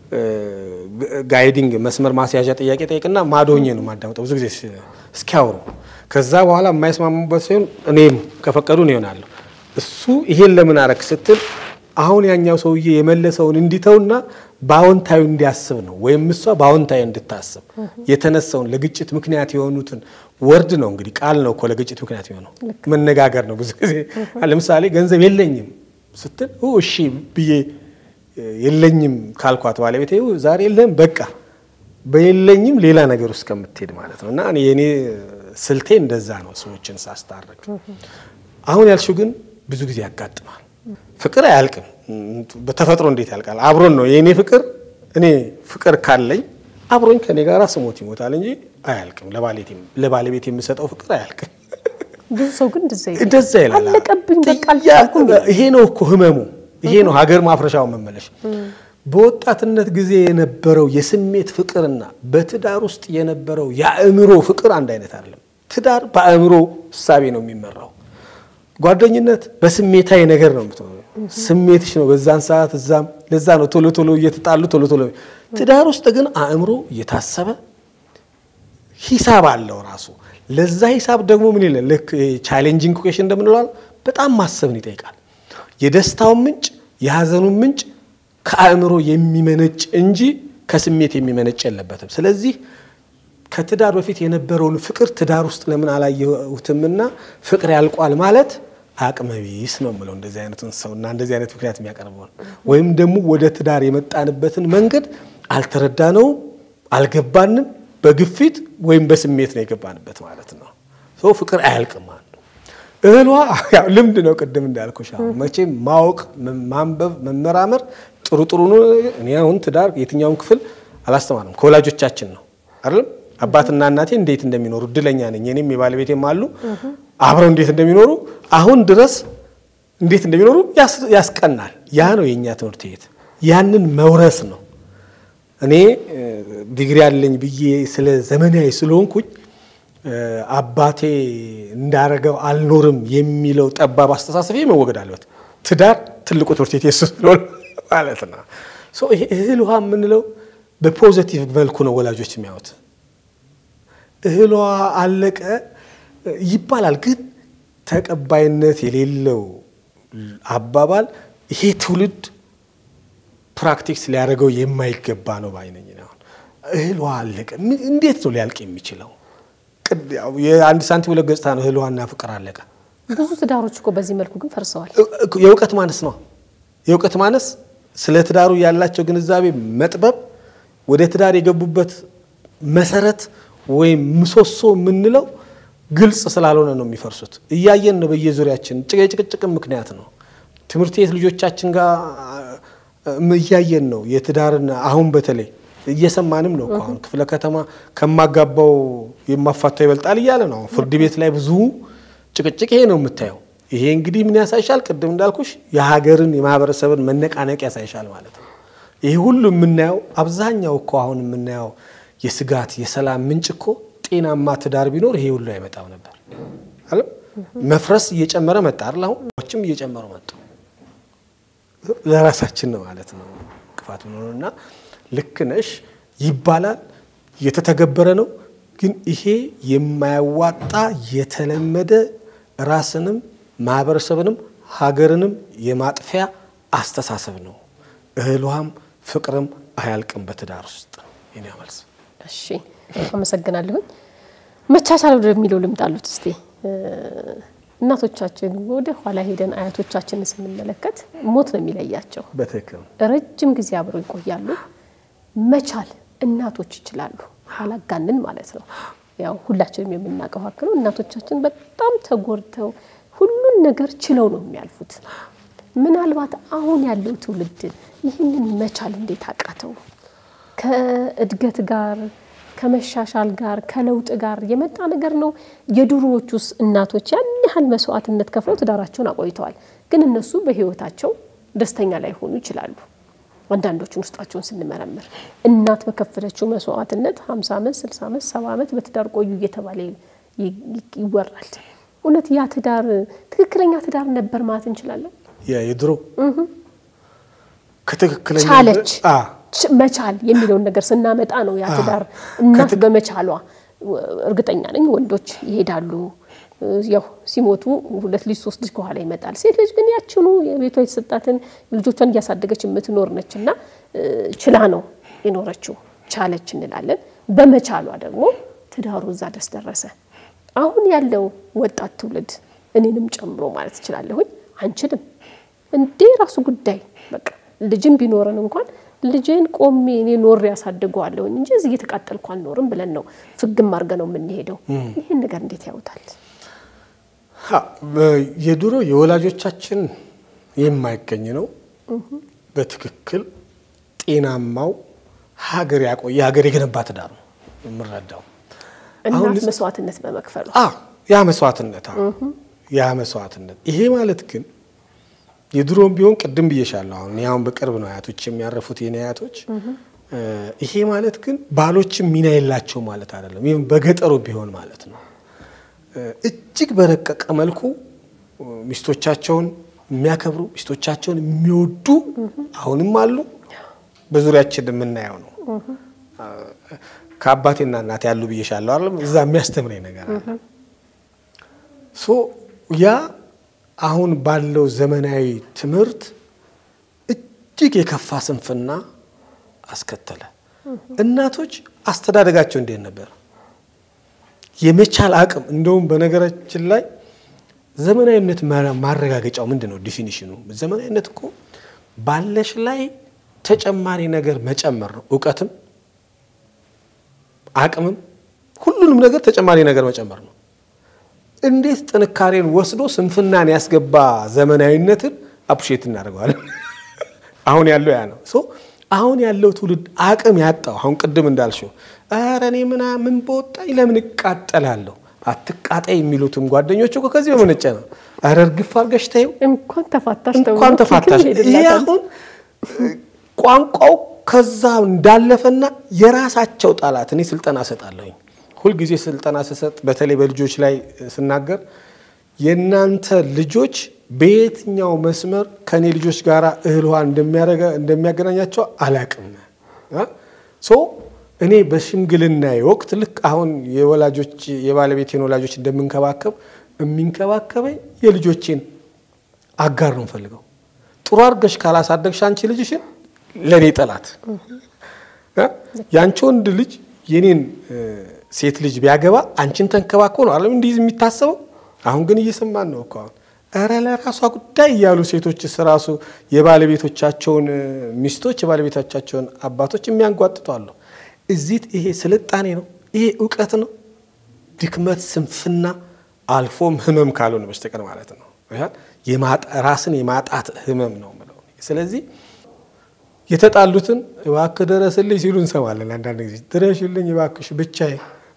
Speaker 1: ጋይዲንግ መስመር ማስያዣ ጥያቄ ጠይቅና ማዶኜ ነው ማዳመጠው ብዙ ጊዜ እስኪያወሩ። ከዛ በኋላ የማይስማሙበት ሲሆን እኔም ከፈቀዱ ነው ይሆናለሁ። እሱ ይሄን ለምን አረክ ስትል አሁን ያኛው ሰውዬ የመለሰውን እንዲተውና በአዎንታዊ እንዲያስብ ነው፣ ወይም እሷ በአዎንታዊ እንድታስብ የተነሳውን ለግጭት ምክንያት የሆኑትን ወርድ ነው እንግዲህ ቃል ነው እኮ ለግጭት ምክንያት የሆነው መነጋገር ነው። ብዙ ጊዜ ለምሳሌ ገንዘብ የለኝም ስትል እሺ ብዬ የለኝም ካልኳት ባለቤቴ ዛሬ የለህም በቃ በየለኝም ሌላ ነገር ውስጥ ከምትሄድ ማለት ነው። እና የእኔ ስልቴ እንደዛ ነው ሰዎችን ሳስታርቅ። አሁን ያልሽው ግን ብዙ ጊዜ ያጋጥማል። ፍቅር አያልቅም። በተፈጥሮ እንዴት ያልቃል? አብሮን ነው የእኔ ፍቅር። እኔ ፍቅር ካለኝ አብሮኝ ከኔ ጋር ስሞት ይሞታል እንጂ አያልቅም። ለባለቤት የምሰጠው ፍቅር አያልቅም።
Speaker 2: ብዙ ሰው ግን
Speaker 1: እንደዛ ይላል።
Speaker 2: አለቀብኝ በቃ
Speaker 1: ይሄ ነው እኮ ህመሙ። ይሄ ነው ሀገር ማፍረሻው መመለሽ። በወጣትነት ጊዜ የነበረው የስሜት ፍቅርና በትዳር ውስጥ የነበረው የአእምሮ ፍቅር አንድ አይነት አይደለም። ትዳር በአእምሮ እሳቤ ነው የሚመራው። ጓደኝነት በስሜታዊ ነገር ነው የምትሆነው። ስሜትሽ ነው በዛን ሰዓት እዛም። ለዛ ነው ቶሎ ቶሎ እየተጣሉ ቶሎ ቶሎ። ትዳር ውስጥ ግን አእምሮ እየታሰበ ሂሳብ አለው ራሱ። ለዛ ሂሳብ ደግሞ ምን ይላል? ልክ ቻሌንጂንግ ኩዌሽን እንደምንለዋል በጣም ማሰብን ይጠይቃል። የደስታውን ምንጭ የሀዘኑን ምንጭ ከአእምሮ የሚመነጭ እንጂ ከስሜት የሚመነጭ የለበትም። ስለዚህ ከትዳር በፊት የነበረውን ፍቅር ትዳር ውስጥ ለምን አላየሁትምና ፍቅር ያልቋል ማለት አቅመቢስ ነው የምለው እንደዚህ አይነቱን ሰው እና እንደዚህ አይነት ምክንያት የሚያቀርበውን ወይም ደግሞ ወደ ትዳር የመጣንበትን መንገድ አልተረዳነውም፣ አልገባንም። በግፊት ወይም በስሜት ነው የገባንበት ማለት ነው። ሰው ፍቅር አያልቅም። አንዱ እህሏ ልምድ ነው። ቅድም እንዳልኩሽ አሁን መቼም ማወቅ፣ ማንበብ፣ መመራመር ጥሩ ጥሩ ነው። እኔ አሁን ትዳር የትኛውን ክፍል አላስተማርም ከወላጆቻችን ነው አይደለም አባትና እናቴ እንዴት እንደሚኖሩ እድለኛ ነኝ። እኔም የባለቤቴም አሉ አብረው እንዴት እንደሚኖሩ አሁን ድረስ እንዴት እንደሚኖሩ ያስቀናል። ያ ነው የእኛ ትምህርት ቤት። ያንን መውረስ ነው። እኔ ዲግሪ አለኝ ብዬ ስለ ዘመናዊ ስለሆንኩኝ አባቴ እንዳረገው አልኖርም የሚለው ጠባብ አስተሳሰብ መወገድ አለበት። ትዳር ትልቁ ትምህርት ቤት የሱ ስለሆነ ማለት ነው። ይሄ እህል ውሃ የምንለው በፖዘቲቭ መልኩ ነው ወላጆች የሚያዩት። እህሏ አለቀ ይባላል፣ ግን ተቀባይነት የሌለው አባባል ይሄ ትውልድ ፕራክቲክስ ሊያደርገው የማይገባ ነው ባይነኝ። አሁን እህሏ አለቀ እንዴት ነው ሊያልቅ የሚችለው? የአንድ ሳንቲም ሁለት ገጽታ ነው። እህሏና ፍቅር አለቀ።
Speaker 2: ብዙ ትዳሮች እኮ በዚህ መልኩ ግን ፈርሰዋል።
Speaker 1: የእውቀት ማነስ ነው። የእውቀት ማነስ፣ ስለ ትዳሩ ያላቸው ግንዛቤ መጥበብ፣ ወደ ትዳር የገቡበት መሰረት ወይም ምሰሶ የምንለው ግልጽ ስላልሆነ ነው የሚፈርሱት። እያየን ነው በየዙሪያችን የጭቅጭቅም ምክንያት ነው። ትምህርት ቤት ልጆቻችን ጋር እያየን ነው የትዳርን አሁን በተለይ እየሰማንም ነው እኮ አሁን ክፍለ ከተማ ከማጋባው የማፋታው ይበልጣል እያለ ነው። ፍርድ ቤት ላይ ብዙ ጭቅጭቅ ይሄ ነው የምታየው። ይሄ እንግዲህ ምን ያሳይሻል? ቅድም እንዳልኩሽ የሀገርን የማህበረሰብን መነቃነቅ ያሳይሻል ማለት ነው። ይሄ ሁሉ የምናየው አብዛኛው እኮ አሁን የምናየው የስጋት የሰላም ምንጭ እኮ ጤናማ ትዳር ቢኖር ይሄ ሁሉ አይመጣም ነበር። አለ መፍረስ እየጨመረ መጣ አይደል? አሁን እየጨመሩ መጡ። ለራሳችን ነው ማለት ነው እንቅፋት እና ልክ ነሽ ይባላል፣ እየተተገበረ ነው። ግን ይሄ የማያዋጣ የተለመደ ራስንም ማህበረሰብንም ሀገርንም የማጥፊያ አስተሳሰብ ነው። እህሏም ፍቅርም አያልቅም በትዳር ውስጥ የኔ መልስ።
Speaker 2: እሺ አመሰግናለሁኝ። መቻቻል ወደሚለው ልምድ አሉት እስቲ እናቶቻችን ወደ ኋላ ሄደን አያቶቻችንን ስንመለከት ሞት ነው የሚለያቸው።
Speaker 1: በትክክል
Speaker 2: ረጅም ጊዜ አብረው ይቆያሉ። መቻል እናቶች ይችላሉ፣ አላጋንን ማለት ነው። ያው ሁላችንም የምናውቀው ሀቅ ነው። እናቶቻችን በጣም ተጎድተው ሁሉን ነገር ችለው ነው የሚያልፉት። ምናልባት አሁን ያለው ትውልድ ይህንን መቻል እንዴት አቃተው? ከእድገት ጋር ከመሻሻል ጋር ከለውጥ ጋር የመጣ ነገር ነው። የድሮዎቹስ እናቶች ያን ያህል መስዋዕትነት ከፍለው ትዳራቸውን አቆይተዋል። ግን እነሱ በሕይወታቸው ደስተኛ ላይሆኑ ይችላሉ። አንዳንዶቹን ውስጣቸውን ስንመረምር እናት በከፈለችው መስዋዕትነት 50 ዓመት፣ 60 ዓመት፣ 70 ዓመት በትዳር ቆዩ እየተባለ ይወራል። እውነት ያ ትዳር ትክክለኛ ትዳር ነበር ማለት እንችላለን?
Speaker 1: የድሮ ከትክክለኛ
Speaker 2: ቻለች
Speaker 1: አ
Speaker 2: መቻል የሚለውን ነገር ስናመጣ ነው ያ ትዳር እናት በመቻሏ እርግጠኛ ነኝ ወንዶች ይሄዳሉ። ያው ሲሞቱ ሁለት ልጅ ሶስት ልጅ ከኋላ ይመጣል። ሴት ልጅ ግን ያችኑ የቤቷ የተሰጣትን ልጆቿን እያሳደገች የምትኖር ነች እና ችላ ነው የኖረችው። ቻለች እንላለን። በመቻሏ ደግሞ ትዳሩ እዛ ድረስ ደረሰ። አሁን ያለው ወጣት ትውልድ እኔንም ጨምሮ ማለት እችላለሁኝ አንችልም እንዴ ራሱ ጉዳይ በቃ ልጅም ቢኖረን እንኳን ልጄን ቆሜ እኔ ኖሬ ያሳድገዋለሁኝ እንጂ እዚህ እየተቃጠልኩ አልኖርም ብለን ነው ፍግም አድርገ ነው የምንሄደው። ይህን ነገር እንዴት ያዩታል?
Speaker 1: የድሮ የወላጆቻችን የማይገኝ ነው። በትክክል ጤናማው ሀገር ያቆየ ሀገር የገነባ ትዳር ነው የምረዳው።
Speaker 2: እናት መስዋዕትነት በመክፈሉ
Speaker 1: ያ መስዋዕትነት ያ መስዋዕትነት ይሄ ማለት ግን የድሮም ቢሆን ቅድም ብዬሻለሁ። አሁን እኔ አሁን በቅርብ ነው አያቶች የሚያረፉት የኔ አያቶች። ይሄ ማለት ግን ባሎችም ሚና የላቸው ማለት አይደለም። ይህም በገጠሩ ቢሆን ማለት ነው እጅግ በረቀቀ መልኩ ሚስቶቻቸውን የሚያከብሩ ሚስቶቻቸውን የሚወዱ አሁንም አሉ። በዙሪያችን የምናየው ነው። ከአባቴና እናቴ ያሉ ብዬሻለሁ አይደለም። እዛ የሚያስተምረኝ ነገር አለ። ሶ ያ አሁን ባለው ዘመናዊ ትምህርት እጅግ የከፋ ስንፍና አስከተለ። እናቶች አስተዳደጋቸው እንዴት ነበር? የመቻል አቅም እንደውም በነገራችን ላይ ዘመናዊነት ማረጋገጫው ምንድን ነው? ዲፊኒሽኑ ዘመናዊነት እኮ ባለሽ ላይ ተጨማሪ ነገር መጨመር ነው። እውቀትም አቅምም ሁሉንም ነገር ተጨማሪ ነገር መጨመር ነው። እንዴት ጥንካሬን ወስዶ ስንፍናን ያስገባ ዘመናዊነትን አፕሼት እናደርገዋለን። አሁን ያለው ያ ነው። አሁን ያለው ትውልድ አቅም ያጣው አሁን ቅድም እንዳልሽው ኧረ እኔ ምናምን በወጣኝ ለምን እቃጠላለሁ? አትቃጣይ የሚሉትም ጓደኞች እኮ ከዚህ በመነጨ ነው። ኧረ እርግፍ አድርገሽ ተይው
Speaker 2: እንኳን ተፋታሽ
Speaker 1: እንኳን ተፋታሽ። ይሄ አሁን ቋንቋው ከዛ እንዳለፈና የራሳቸው ጠላት እኔ ስልጠና እሰጣለሁኝ ሁልጊዜ ስልጠና ስሰጥ በተለይ በልጆች ላይ ስናገር የእናንተ ልጆች በየትኛው መስመር ከእኔ ልጆች ጋር እህል ውሃ እንደሚያገናኛቸው አላቅም። ሶ እኔ በሽምግልና ወቅት ልክ አሁን የወላጆች የባለቤቴን ወላጆች እንደምንከባከብ የሚንከባከበኝ የልጆቼን አጋር ነው ፈልገው። ጥሩ አድርገሽ ካላሳደግሽ አንቺ ልጅሽን ለእኔ ጠላት የአንቺ ወንድ ልጅ የኔን ሴት ልጅ ቢያገባ አንቺን ተንከባክቦ ነው አለም እንዲህ የሚታሰበው። አሁን ግን እየሰማን ነው እኮ አሁን ኧረ ለራሷ ጉዳይ እያሉ ሴቶችስ ራሱ የባለቤቶቻቸውን ሚስቶች የባለቤቶቻቸውን አባቶች የሚያንጓጥጡ አሉ። እዚህ ይሄ ስልጣኔ ነው፣ ይሄ እውቀት ነው። ድክመት፣ ስንፍና አልፎም ህመም ካልሆነ በስተቀር ማለት ነው። ራስን የማጣት ህመም ነው የምለው። ስለዚህ የተጣሉትን እባክህ ድረስልኝ ሲሉ እንሰማለን። አንዳንድ ጊዜ ድረሽልኝ እባክሽ ብቻዬ።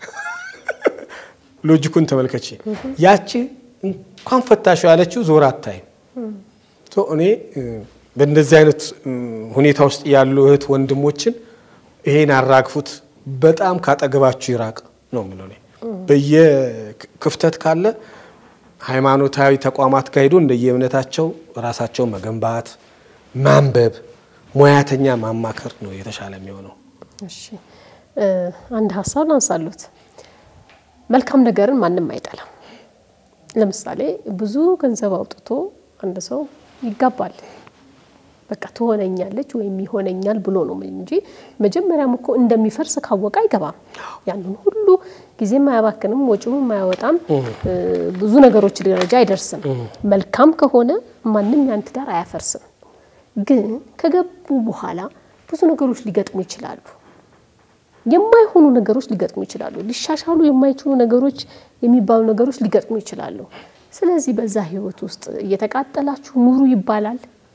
Speaker 1: ሎጂኩን ተመልከች። ያቺ እንኳን ፈታሽ ያለችው ዞር አታይም። እኔ በእንደዚህ አይነት ሁኔታ ውስጥ ያሉ እህት ወንድሞችን ይሄን አራግፉት፣ በጣም ካጠገባችሁ ይራቅ ነው የምለው። በየክፍተት ካለ ሃይማኖታዊ ተቋማት ጋር ሄዶ እንደየእምነታቸው ራሳቸውን መገንባት ማንበብ ሙያተኛ ማማከር ነው የተሻለ የሚሆነው።
Speaker 2: እሺ አንድ ሀሳብ ላንሳሉት። መልካም ነገርን ማንም አይጠላም። ለምሳሌ ብዙ ገንዘብ አውጥቶ አንድ ሰው ይጋባል። በቃ ትሆነኛለች ወይም ይሆነኛል ብሎ ነው እንጂ መጀመሪያም እኮ እንደሚፈርስ ካወቀ አይገባም። ያንን ሁሉ ጊዜም አያባክንም፣ ወጪውም አያወጣም፣ ብዙ ነገሮች ደረጃ አይደርስም። መልካም ከሆነ ማንም ያን ትዳር አያፈርስም። ግን ከገቡ በኋላ ብዙ ነገሮች ሊገጥሙ ይችላሉ። የማይሆኑ ነገሮች ሊገጥሙ ይችላሉ። ሊሻሻሉ የማይችሉ ነገሮች የሚባሉ ነገሮች ሊገጥሙ ይችላሉ። ስለዚህ በዛ ህይወት ውስጥ እየተቃጠላችሁ ኑሩ ይባላል።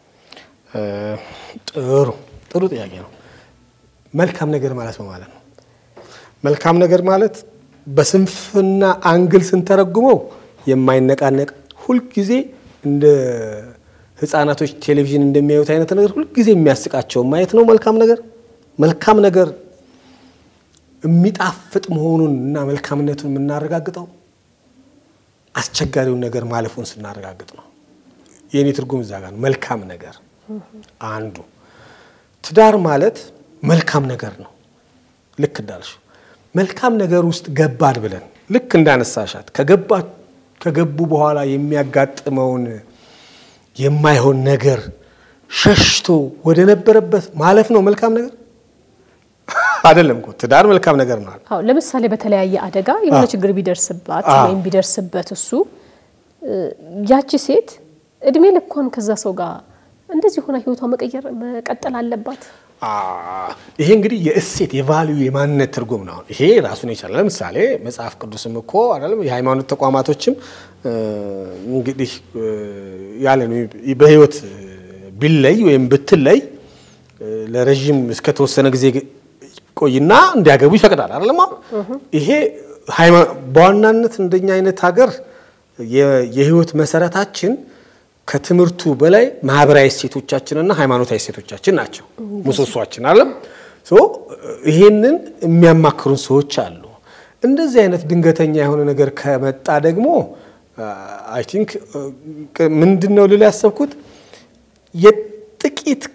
Speaker 1: ጥሩ ጥሩ ጥያቄ ነው። መልካም ነገር ማለት ነው ማለት ነው። መልካም ነገር ማለት በስንፍና አንግል ስንተረጉመው የማይነቃነቅ ሁልጊዜ እንደ ህፃናቶች ቴሌቪዥን እንደሚያዩት አይነት ነገር ሁልጊዜ የሚያስቃቸው ማየት ነው መልካም ነገር። መልካም ነገር የሚጣፍጥ መሆኑን እና መልካምነቱን የምናረጋግጠው አስቸጋሪውን ነገር ማለፉን ስናረጋግጥ ነው። የእኔ ትርጉም እዛ ጋር ነው። መልካም ነገር አንዱ ትዳር ማለት መልካም ነገር ነው። ልክ እንዳልሽው መልካም ነገር ውስጥ ገባን ብለን ልክ እንዳነሳሻት ከገባ ከገቡ በኋላ የሚያጋጥመውን የማይሆን ነገር ሸሽቶ ወደ ነበረበት ማለፍ ነው መልካም ነገር አይደለም እኮ ትዳር መልካም ነገር ነው።
Speaker 2: አዎ ለምሳሌ በተለያየ አደጋ የሆነ
Speaker 1: አዎ።
Speaker 2: ችግር ቢደርስባት
Speaker 1: አዎ።
Speaker 2: ወይም ቢደርስበት እሱ እ፣ ያቺ ሴት እድሜ ልኳን ከዛ ሰው ጋር እንደዚህ ሆና ህይወቷ መቀየር መቀጠል አለባት።
Speaker 1: አ ይሄ እንግዲህ የእሴት የቫልዩ የማንነት ትርጉም ነው። ይሄ ራሱን ይቻላል። ለምሳሌ መጽሐፍ ቅዱስም እኮ አይደለም የሃይማኖት ተቋማቶችም እ፣ እንግዲህ እ፣ ያለ ነው በህይወት ቢለይ ወይም ብትለይ እ፣ ለረዥም እስከተወሰነ ጊዜ ቆይና እንዲያገቡ ይፈቅዳል። አይደለም ይሄ ሃይማ- በዋናነት እንደኛ አይነት ሀገር የ- የህይወት መሰረታችን ከትምህርቱ በላይ ማህበራዊ እሴቶቻችንና ሃይማኖታዊ እሴቶቻችን ናቸው ምሰሷችን አለም ይሄንን የሚያማክሩን ሰዎች አሉ። እንደዚህ አይነት ድንገተኛ የሆነ ነገር ከመጣ ደግሞ አይ ቲንክ ምንድን ነው ልል ያሰብኩት የጥቂት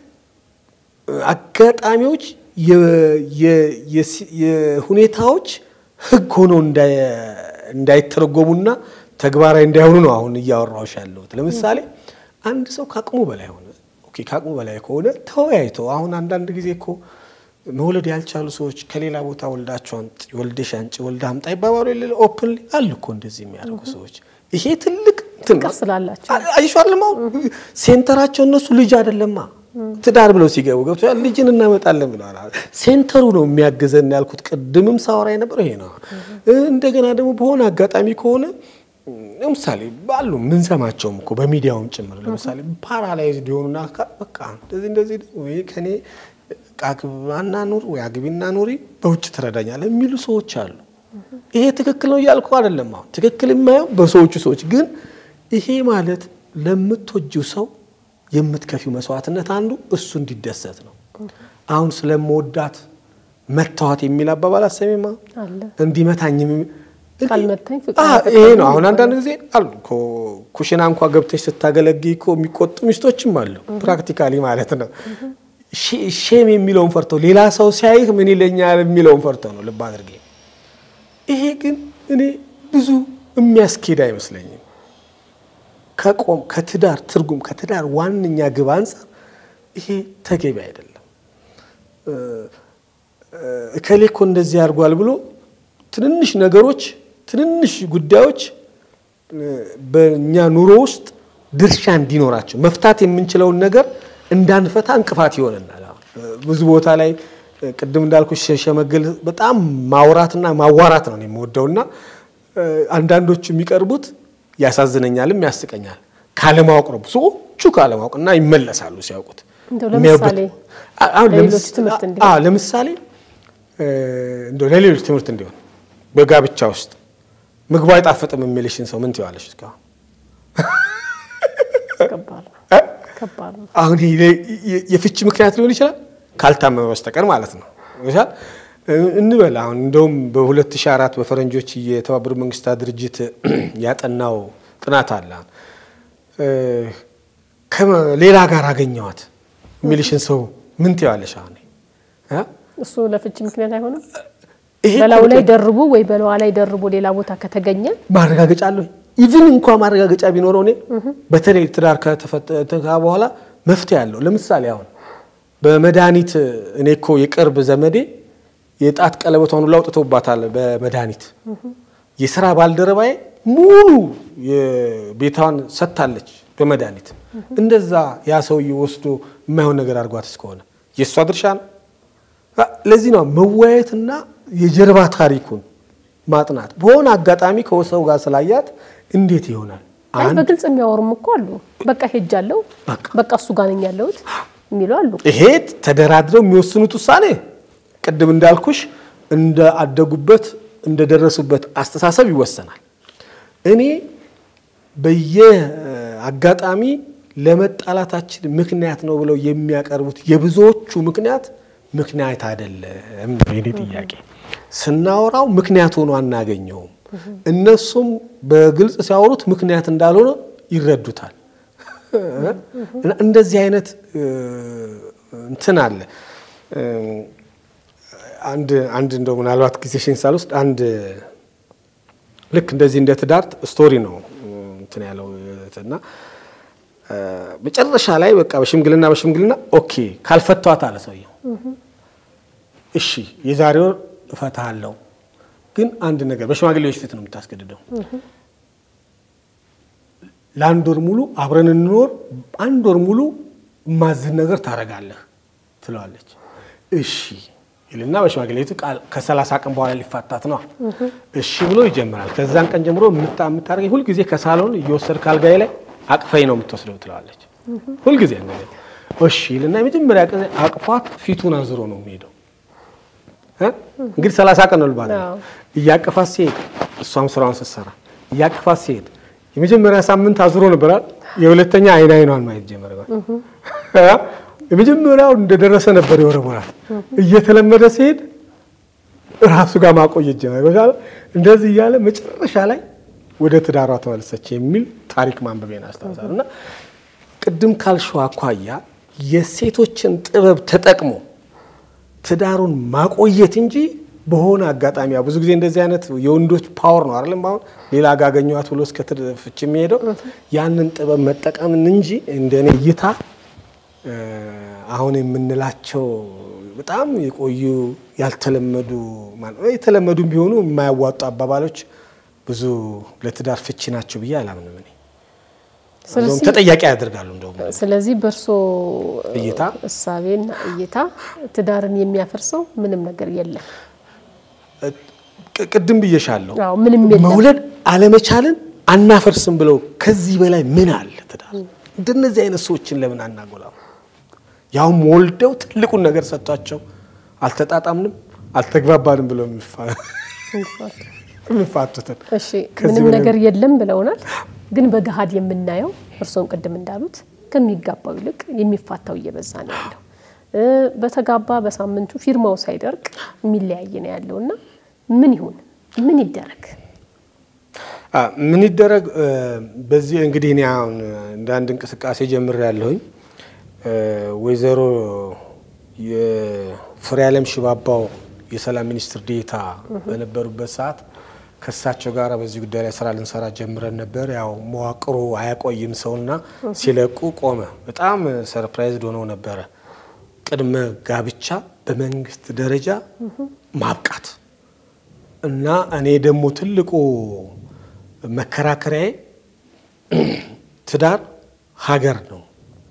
Speaker 1: አጋጣሚዎች የ- የ- የሲ- የሁኔታዎች ህግ ሆነው እንዳይ- እንዳይተረጎሙና ተግባራዊ እንዳይሆኑ ነው አሁን እያወራሁሽ ያለሁት። ለምሳሌ አንድ ሰው ከአቅሙ በላይ ሆነ። ኦኬ ከአቅሙ በላይ ከሆነ ተወያይቶ አሁን አንዳንድ ጊዜ እኮ መውለድ ያልቻሉ ሰዎች ከሌላ ቦታ ወልዳቸው አምጪ፣ ወልደሽ አንጪ፣ ወልዳ አምጣ ይባባሉ የለ ኦፕን አሉ እኮ እንደዚህ የሚያደርጉ ሰዎች። ይሄ ትልቅ እንትን ነው።
Speaker 2: ፍቅር ስላላቸው
Speaker 1: አይሻልማ ሴንተራቸው እነሱ ልጅ አይደለማ ትዳር ብለው ሲገቡ ገብቶሻል። ልጅን እናመጣለን ብለዋል። ሴንተሩ ነው የሚያግዘን ያልኩት ቅድምም ሳወራ የነበረው ይሄ ነው። እንደገና ደግሞ በሆነ አጋጣሚ ከሆነ ለምሳሌ ባሉ ምንሰማቸውም እኮ በሚዲያውም ጭምር ለምሳሌ ፓራላይዝድ የሆኑና አካ- በቃ እንደዚህ እንደዚህ ወይ ከኔ አግባና ኑር ወይ አግቢና ኑሪ በውጭ ትረዳኛለህ የሚሉ ሰዎች አሉ። ይሄ ትክክል ነው እያልኩ አይደለም። አሁን ትክክል የማየው በሰዎቹ ሰዎች ግን ይሄ ማለት ለምትወጂው ሰው የምትከፊው መስዋዕትነት አንዱ እሱ እንዲደሰት ነው። አሁን ስለምወዳት መታወት የሚል አባባል አሰሚማ
Speaker 2: አለ
Speaker 1: እንዲመታኝ የሚ-
Speaker 2: ካልመታኝ ፍቅር
Speaker 1: አ-
Speaker 2: አይፈቅድም
Speaker 1: ይሄ ነው።
Speaker 2: ይባላል።
Speaker 1: አሁን አንዳንድ ጊዜ አሉ እኮ ኩሽና እንኳ ገብተሽ ስታገለግይ እኮ የሚቆጡ ሚስቶችም አሉ። ፕራክቲካሊ ማለት ነው። ሼ- ሼም የሚለውን ፈርተው ሌላ ሰው ሲያይህ ምን ይለኛል የሚለውን ፈርተው ነው። ልብ አድርጌ ይሄ ግን እኔ ብዙ የሚያስኬድ አይመስለኝም። ከቆም ከትዳር ትርጉም ከትዳር ዋነኛ ግብ አንጻር ይሄ ተገቢ አይደለም። እከሌ እኮ እንደዚህ አድርጓል ብሎ ትንንሽ ነገሮች ትንንሽ ጉዳዮች እ፣ በእኛ ኑሮ ውስጥ ድርሻ እንዲኖራቸው መፍታት የምንችለውን ነገር እንዳንፈታ እንቅፋት ይሆነናል። አሁን እ፣ ብዙ ቦታ ላይ እ፣ ቅድም እንዳልኩ ሸመገል በጣም ማውራትና ማዋራት ነው እኔ የምወደውና እ፣ አንዳንዶቹ የሚቀርቡት ያሳዝነኛልም ያስቀኛል። ካለማወቅ ነው ብዙዎቹ ካለማወቅ እና ይመለሳሉ ሲያውቁት
Speaker 2: እንደው
Speaker 1: የሚያዩበት-
Speaker 2: ለምሳሌ
Speaker 1: አ- አሁን
Speaker 2: ለሌሎች
Speaker 1: ለምስ-
Speaker 2: ትምህርት
Speaker 1: አ-
Speaker 2: እንዲሆን።
Speaker 1: አ- ለምሳሌ እ፣ እንደው ለሌሎች ትምህርት እንዲሆን በጋብቻ ውስጥ ምግቡ አይጣፍጥም የሚልሽን ሰው ምን ትይዋለሽ? እስካሁን
Speaker 2: ከባድ ነው
Speaker 1: እ?
Speaker 2: ከባድ ነው።
Speaker 1: አሁን ይሄ የ- የፍቺ ምክንያት ሊሆን ይችላል ካልታመመ በስተቀር ማለት ነው። ይሻል እንበል አሁን እንደውም በ2004 በፈረንጆች የተባበሩት መንግስታት ድርጅት ያጠናው ጥናት አለ። እ፣ ከሌላ ጋር አገኘዋት የሚልሽን ሰው ምን ትይዋለሽ? አሁን እ?
Speaker 2: እሱ ለፍቺ ምክንያት አይሆንም።
Speaker 1: ይሄ
Speaker 2: በላዩ ላይ
Speaker 1: እኮ
Speaker 2: ደርቡ ወይ በላዋ ላይ ደርቦ ሌላ ቦታ ከተገኘ
Speaker 1: ማረጋገጫ አለሁ ኢቭን እንኳ ማረጋገጫ ቢኖረው እኔ በተለይ ትዳር ከተፈታ በኋላ መፍትሄ አለው። ለምሳሌ አሁን በመድኃኒት እኔ እኮ የቅርብ ዘመዴ የጣት ቀለበቷን ሁሉ አውጥተውባታል በመድኃኒት የስራ ባልደረባዬ ሙሉ የቤቷን ሰጥታለች በመድኃኒት እንደዛ ያ ሰውዬ ወስዶ የማይሆን ነገር አድርጓት እስከሆነ የእሷ ድርሻ ነው። ለዚህ ነው መወያየትና የጀርባ ታሪኩን ማጥናት። በሆነ አጋጣሚ ከሰው ጋር ስላያት እንዴት ይሆናል?
Speaker 2: አይ
Speaker 1: አንድ
Speaker 2: በግልጽ የሚያወሩም እኮ አሉ። በቃ ሄጃለሁ፣
Speaker 1: በቃ
Speaker 2: በቃ እሱ ጋር ነኝ ያለሁት የሚሉ አሉ።
Speaker 1: ይሄ ተደራድረው የሚወስኑት ውሳኔ ቅድም እንዳልኩሽ እንደ አደጉበት እንደደረሱበት አስተሳሰብ ይወሰናል። እኔ በየአጋጣሚ ለመጣላታችን ምክንያት ነው ብለው የሚያቀርቡት የብዙዎቹ ምክንያት ምክንያት አይደለም ነው የኔ ጥያቄ። ስናወራው ምክንያት ሆኖ አናገኘውም። እነሱም በግልጽ ሲያወሩት ምክንያት እንዳልሆነ ይረዱታል። እና እንደዚህ አይነት እንትን አለ። አንድ አንድ እንደው ምናልባት ጊዜሽን ሳልወስድ አንድ ልክ እንደዚህ እንደ ትዳር ስቶሪ ነው እንትን ያለው እና መጨረሻ ላይ በቃ በሽምግልና በሽምግልና ኦኬ ካልፈቷት አለ ሰውየው። እሺ የዛሬ ወር እፈታለሁ፣ ግን አንድ ነገር በሽማግሌዎች ፊት ነው የምታስገድደው። ለአንድ ወር ሙሉ አብረን እንኖር፣ አንድ ወር ሙሉ የማዝን ነገር ታደርጋለህ ትለዋለች። እሺ ይልና በሽማግሌ ፊት ከሰላሳ ቀን በኋላ ሊፋታት ነው። እሺ ብሎ ይጀምራል። ከዛን ቀን ጀምሮ የምታደርገኝ ሁልጊዜ ከሳሎን እየወሰድክ አልጋዬ ላይ አቅፈኝ ነው የምትወስደው ትለዋለች። ሁልጊዜ እሺ ይልና የመጀመሪያ ቀን አቅፏት ፊቱን አዝሮ ነው የሚሄደው። እንግዲህ ሰላሳ ቀን ነው ልባል እያቀፋት ሲሄድ እሷም ስራዋን ስትሰራ እያቀፋት ሲሄድ የመጀመሪያ ሳምንት አዝሮ ነበራል። የሁለተኛ አይን አይኗን ማየት ጀመረ። የመጀመሪያው እንደደረሰ ነበር የወረወራት። እየተለመደ ሲሄድ ራሱ ጋር ማቆየት ጀመረ። እንደዚህ እያለ መጨረሻ ላይ ወደ ትዳሯ ተመለሰች የሚል ታሪክ ማንበቤን አስታውሳለሁ። እና ቅድም ካልሽው አኳያ የሴቶችን ጥበብ ተጠቅሞ ትዳሩን ማቆየት እንጂ በሆነ አጋጣሚ ብዙ ጊዜ እንደዚህ አይነት የወንዶች ፓወር ነው አይደለም። አሁን ሌላ ጋር አገኘኋት ብሎ እስከ ፍች የሚሄደው ያንን ጥበብ መጠቀምን እንጂ እንደኔ እይታ አሁን የምንላቸው በጣም የቆዩ ያልተለመዱ የተለመዱም ቢሆኑ የማያዋጡ አባባሎች ብዙ ለትዳር ፍቺ ናቸው ብዬ አላምንም። እኔ ተጠያቂ ያደርጋሉ። እንደውም
Speaker 2: ስለዚህ በእርሶ
Speaker 1: እይታ
Speaker 2: እሳቤና እይታ ትዳርን የሚያፈርሰው ምንም ነገር የለም።
Speaker 1: ቅድም ብዬሻለሁ፣
Speaker 2: ምንም የለም።
Speaker 1: መውለድ አለመቻልን አናፈርስም ብለው ከዚህ በላይ ምን አለ? ትዳር እንደነዚህ አይነት ሰዎችን ለምን አናጎላም? ያውም ወልደው ትልቁን ነገር ሰጥቷቸው አልተጣጣምንም፣ አልተግባባንም ብለው የሚፋቱትን
Speaker 2: እሺ ምንም ነገር የለም ብለውናል። ግን በገሃድ የምናየው እርስዎን ቅድም እንዳሉት ከሚጋባው ይልቅ የሚፋታው እየበዛ ነው ያለው። በተጋባ በሳምንቱ ፊርማው ሳይደርቅ የሚለያይ ነው ያለው እና ምን ይሁን ምን ይደረግ
Speaker 1: ምን ይደረግ? በዚህ እንግዲህ እኔ አሁን እንደ አንድ እንቅስቃሴ ጀምሬያለሁኝ። ወይዘሮ የፍሬዓለም ሽባባው የሰላም ሚኒስትር ዴኤታ በነበሩበት ሰዓት ከእሳቸው ጋር በዚህ ጉዳይ ላይ ስራ ልንሰራ ጀምረን ነበር። ያው መዋቅሩ አያቆይም ሰውና ሲለቁ ቆመ። በጣም ሰርፕራይዝድ ሆነው ነበረ። ቅድመ ጋብቻ በመንግስት ደረጃ ማብቃት እና እኔ ደግሞ ትልቁ መከራከሪያዬ ትዳር ሀገር ነው።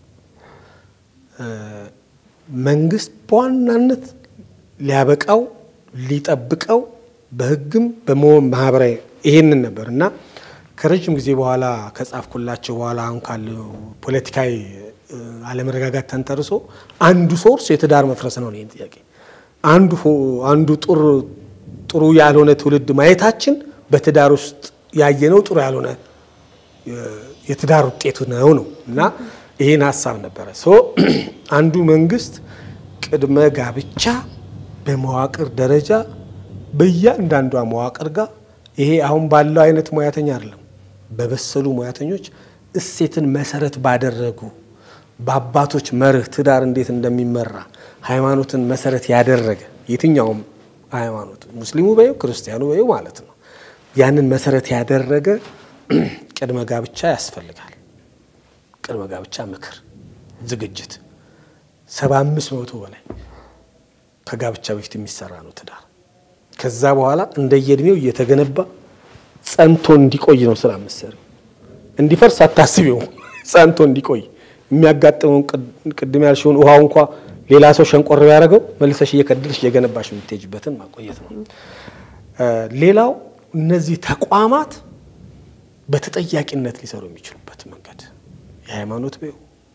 Speaker 1: መንግስት በዋናነት ሊያበቃው ሊጠብቀው በህግም በማህበራዊ ይሄንን ነበር እና ከረጅም ጊዜ በኋላ ከጻፍኩላቸው በኋላ አሁን ካለው ፖለቲካዊ አለመረጋጋት ተንተርሶ አንዱ ሶርስ የትዳር መፍረስ ነው። ይህን ጥያቄ አንዱ አንዱ ጥሩ ያልሆነ ትውልድ ማየታችን በትዳር ውስጥ ያየነው ጥሩ ያልሆነ የትዳር ውጤቱ ነው ነው እና ይህን ሀሳብ ነበረ አንዱ መንግስት ቅድመ ጋብቻ በመዋቅር ደረጃ በእያንዳንዷ መዋቅር ጋር ይሄ አሁን ባለው አይነት ሙያተኛ አይደለም፣ በበሰሉ ሙያተኞች እሴትን መሰረት ባደረጉ በአባቶች መርህ ትዳር እንዴት እንደሚመራ ሃይማኖትን መሰረት ያደረገ የትኛውም ሃይማኖት ሙስሊሙ በይው ክርስቲያኑ በይው ማለት ነው። ያንን መሰረት ያደረገ ቅድመ ጋብቻ ያስፈልጋል። ቅድመ ጋብቻ ምክር፣ ዝግጅት ሰባ አምስት መቶ በላይ ከጋብቻ በፊት የሚሰራ ነው ትዳር። ከዛ በኋላ እንደየእድሜው እየተገነባ ጸንቶ እንዲቆይ ነው ስራ መሰሪው። እንዲፈርስ አታስቢው። ጸንቶ እንዲቆይ የሚያጋጥመውን ቅድም ያልሽውን ውሃው እንኳ ሌላ ሰው ሸንቆር ያደረገው መልሰሽ እየከደልሽ እየገነባሽ የምትሄጅበትን ማቆየት ነው። ሌላው እነዚህ ተቋማት በተጠያቂነት ሊሰሩ የሚችሉበት መንገድ የሃይማኖት ቤው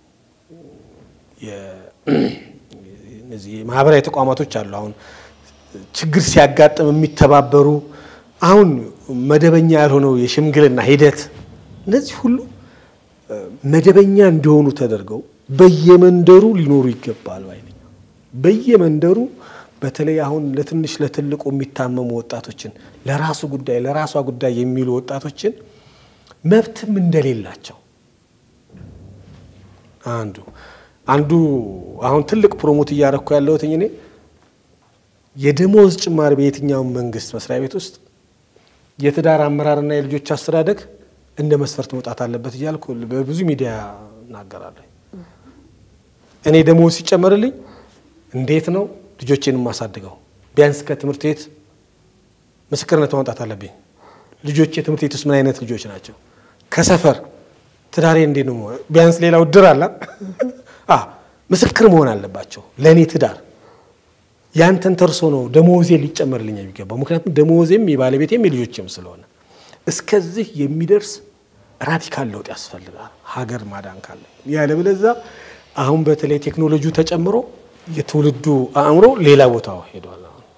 Speaker 1: እነዚህ ማህበራዊ ተቋማቶች አሉ። አሁን ችግር ሲያጋጥም የሚተባበሩ አሁን መደበኛ ያልሆነው የሽምግልና ሂደት እነዚህ ሁሉ መደበኛ እንዲሆኑ ተደርገው በየመንደሩ ሊኖሩ ይገባል ባይ ነኝ። በየመንደሩ በተለይ አሁን ለትንሽ ለትልቁ የሚታመሙ ወጣቶችን ለራሱ ጉዳይ ለራሷ ጉዳይ የሚሉ ወጣቶችን መብትም እንደሌላቸው አንዱ አንዱ አሁን ትልቅ ፕሮሞት እያረኩ ያለሁት እኔ የደሞዝ ጭማሪ በየትኛውም መንግስት መስሪያ ቤት ውስጥ የትዳር አመራርና የልጆች አስተዳደግ እንደ መስፈርት መውጣት አለበት እያልኩ በብዙ ሚዲያ እናገራለሁ። እኔ ደሞዝ ሲጨመርልኝ እንዴት ነው ልጆቼን የማሳድገው? ቢያንስ ከትምህርት ቤት ምስክርነት ማውጣት አለብኝ። ልጆቼ ትምህርት ቤት ውስጥ ምን አይነት ልጆች ናቸው? ከሰፈር ትዳሬ እንዴት ነው? ቢያንስ ሌላው ድር አላ ምስክር መሆን አለባቸው ለእኔ ትዳር ያንተን ተርሶ ነው ደሞዜ ሊጨመርልኝ የሚገባው። ምክንያቱም ደሞዜም የባለቤቴም የልጆችም ስለሆነ እስከዚህ የሚደርስ ራዲካል ለውጥ ያስፈልጋል ሀገር ማዳን ካለ። ያለበለዚያ አሁን በተለይ ቴክኖሎጂው ተጨምሮ የትውልዱ አእምሮ ሌላ ቦታ ሄዷል።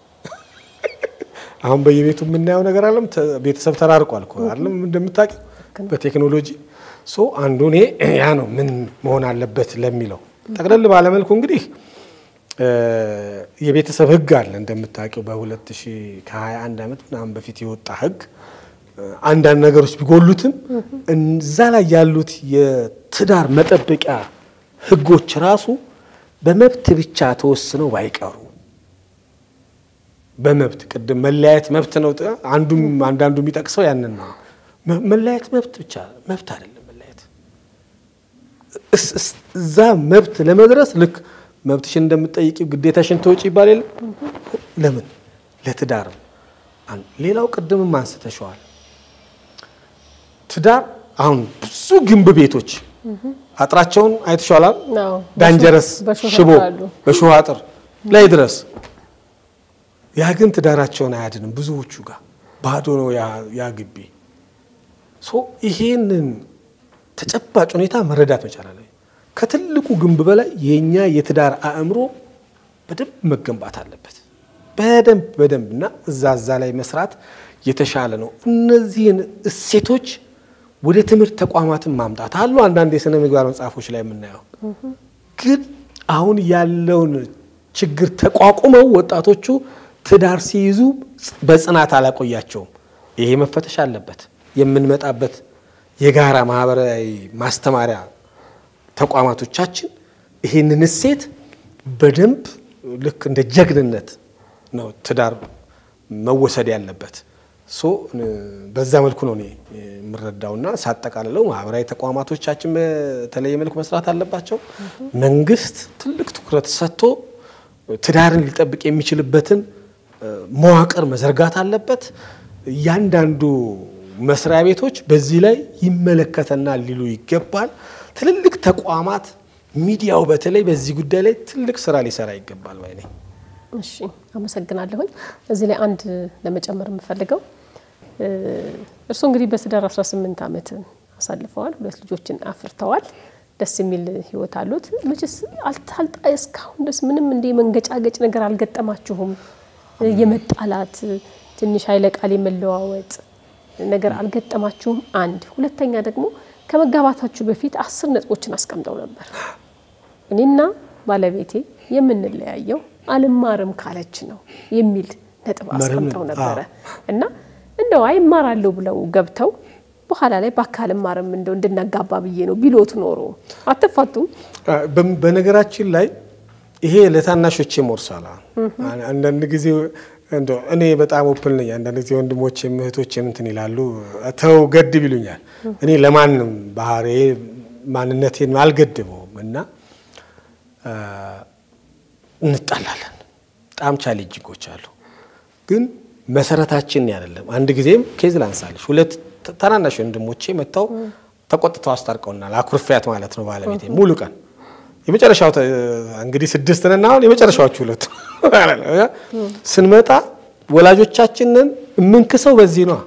Speaker 1: አሁን በየቤቱ የምናየው ነገር አለም ቤተሰብ ተራርቋል እኮ አለም እንደምታውቂው በቴክኖሎጂ ሶ አንዱ እኔ ያ ነው ምን መሆን አለበት ለሚለው ጠቅለል ባለመልኩ እንግዲህ የቤተሰብ ሕግ አለ እንደምታውቂው በ2000 ከ21 ዓመት ምናምን በፊት የወጣ ሕግ አንዳንድ ነገሮች ቢጎሉትም እዛ ላይ ያሉት የትዳር መጠበቂያ ሕጎች ራሱ በመብት ብቻ ተወስነው ባይቀሩ በመብት ቅድም መለያየት መብት ነው። አንዱም አንዳንዱ የሚጠቅሰው ያንን ነው። መለያየት መብት ብቻ መብት አይደለም። መለያየት እዛ መብት ለመድረስ ልክ መብትሽን እንደምትጠይቂው ግዴታሽን ተወጪ ይባል የለም። ለምን ለትዳር ሌላው ቅድምም አንስተሸዋል። ትዳር አሁን ብዙ ግንብ ቤቶች አጥራቸውን አይተሸዋል። ዳንጀረስ ሽቦ በሾህ አጥር ላይ ድረስ ያ ግን ትዳራቸውን አያድንም። ብዙዎቹ ጋር ባዶ ነው ያ ግቢ። ይሄንን ተጨባጭ ሁኔታ መረዳት መቻል አለ። ከትልቁ ግንብ በላይ የእኛ የትዳር አእምሮ በደንብ መገንባት አለበት። በደንብ በደንብ እና እዛ እዛ ላይ መስራት የተሻለ ነው። እነዚህን እሴቶች ወደ ትምህርት ተቋማትን ማምጣት አሉ። አንዳንድ የሥነ ምግባር መጽሐፎች ላይ የምናየው ግን አሁን ያለውን ችግር ተቋቁመው ወጣቶቹ ትዳር ሲይዙ በጽናት አላቆያቸውም። ይሄ መፈተሽ አለበት። የምንመጣበት የጋራ ማህበራዊ ማስተማሪያ ተቋማቶቻችን ይህንን እሴት በደንብ ልክ እንደ ጀግንነት ነው ትዳር መወሰድ ያለበት። ሶ በዛ መልኩ ነው እኔ የምረዳውና ሳጠቃልለው ማህበራዊ ተቋማቶቻችን በተለየ መልኩ መስራት አለባቸው። መንግስት ትልቅ ትኩረት ሰጥቶ ትዳርን ሊጠብቅ የሚችልበትን መዋቅር መዘርጋት አለበት። እያንዳንዱ መስሪያ ቤቶች በዚህ ላይ ይመለከተናል ሊሉ ይገባል። ትልልቅ ተቋማት፣ ሚዲያው በተለይ በዚህ ጉዳይ ላይ ትልቅ ስራ ሊሰራ ይገባል ባይ ነኝ።
Speaker 2: እሺ አመሰግናለሁኝ። እዚህ ላይ አንድ ለመጨመር የምፈልገው እርስዎ እንግዲህ በትዳር 18 ዓመት አሳልፈዋል። ሁለት ልጆችን አፍርተዋል። ደስ የሚል ህይወት አሉት። መቼስ አልታልጣ እስካሁን ድረስ ምንም እንደ መንገጫገጭ ነገር አልገጠማችሁም? የመጣላት ትንሽ ኃይለ ቃል የመለዋወጥ ነገር አልገጠማችሁም? አንድ ሁለተኛ ደግሞ ከመጋባታችሁ በፊት አስር ነጥቦችን አስቀምጠው ነበር። እኔና ባለቤቴ የምንለያየው አልማርም ካለች ነው የሚል ነጥብ አስቀምጠው ነበረ እና እንደው አይማራለሁ ብለው ገብተው በኋላ ላይ በአካል ማርም እንደው እንድናጋባ ብዬ ነው ቢሎት ኖሮ አትፋቱም?
Speaker 1: በነገራችን ላይ ይሄ ለታናሾቼ ሞርሳላ አንዳንድ ጊዜ እንደው እኔ በጣም ኦፕን ነኝ። አንዳንድ ጊዜ ወንድሞቼም እህቶቼም እንትን ይላሉ፣ ተው ገድብ ይሉኛል። እኔ ለማንም ባህሪ ማንነቴን አልገድበውም እና እንጣላለን። በጣም ቻሌንጂንጎች አሉ፣ ግን መሰረታችን አይደለም። አንድ ጊዜም ኬዝ ላንሳለች። ሁለት ታናናሽ ወንድሞቼ መጥተው ተቆጥተው አስታርቀውናል። አኩርፊያት ማለት ነው ባለቤቴ ሙሉ ቀን የመጨረሻው እንግዲህ ስድስት ነን አሁን የመጨረሻዎቹ ሁለቱ ስንመጣ ወላጆቻችንን የምንክሰው በዚህ ነው።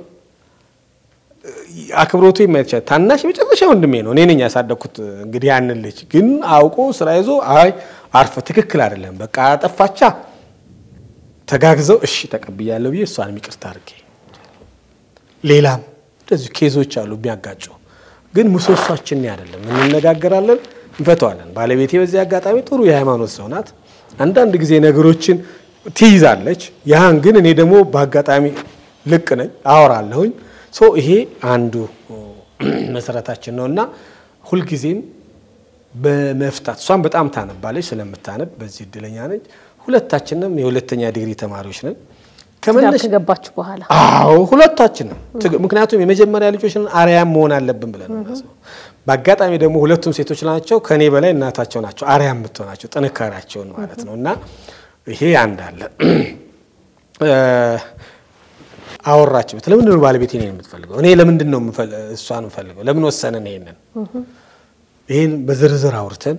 Speaker 1: አክብሮቱ የማየት ታናሽ የመጨረሻ ወንድሜ ነው። እኔ ነኝ ያሳደግኩት። እንግዲህ ያንን ልጅ ግን አውቆ ስራ ይዞ አይ አርፈ ትክክል አይደለም በቃ አጠፋቻ ተጋግዘው እሺ ተቀብያለሁ ብዬ እሷንም ይቅርታ አድርጌ ሌላም እንደዚሁ ኬዞች አሉ የሚያጋጩ ግን ምሰሷችን አይደለም። እንነጋገራለን፣ እንፈተዋለን። ባለቤቴ በዚህ አጋጣሚ ጥሩ የሃይማኖት ሰው ናት። አንዳንድ ጊዜ ነገሮችን ትይዛለች። ያን ግን እኔ ደግሞ በአጋጣሚ ልቅ ነኝ አወራለሁኝ። ሶ ይሄ አንዱ መሰረታችን ነው እና ሁልጊዜም በመፍታት እሷም በጣም ታነባለች። ስለምታነብ በዚህ እድለኛ ነች። ሁለታችንም የሁለተኛ ዲግሪ ተማሪዎች ነን።
Speaker 2: ትዳር ከገባችሁ በኋላ
Speaker 1: አዎ ሁለታችንም። ምክንያቱም የመጀመሪያ ልጆች አርያም መሆን አለብን ብለን ነው። በአጋጣሚ ደግሞ ሁለቱም ሴቶች ናቸው። ከኔ በላይ እናታቸው ናቸው አርያም የምትሆናቸው ጥንካሬያቸውን ማለት ነው እና ይሄ አንድ አለ። አወራችበት። ለምንድን ነው ባለቤቴ እኔን የምትፈልገው? እኔ ለምንድን ነው እሷን የምፈልገው? ለምን ወሰንን? ይሄንን ይህን በዝርዝር አውርተን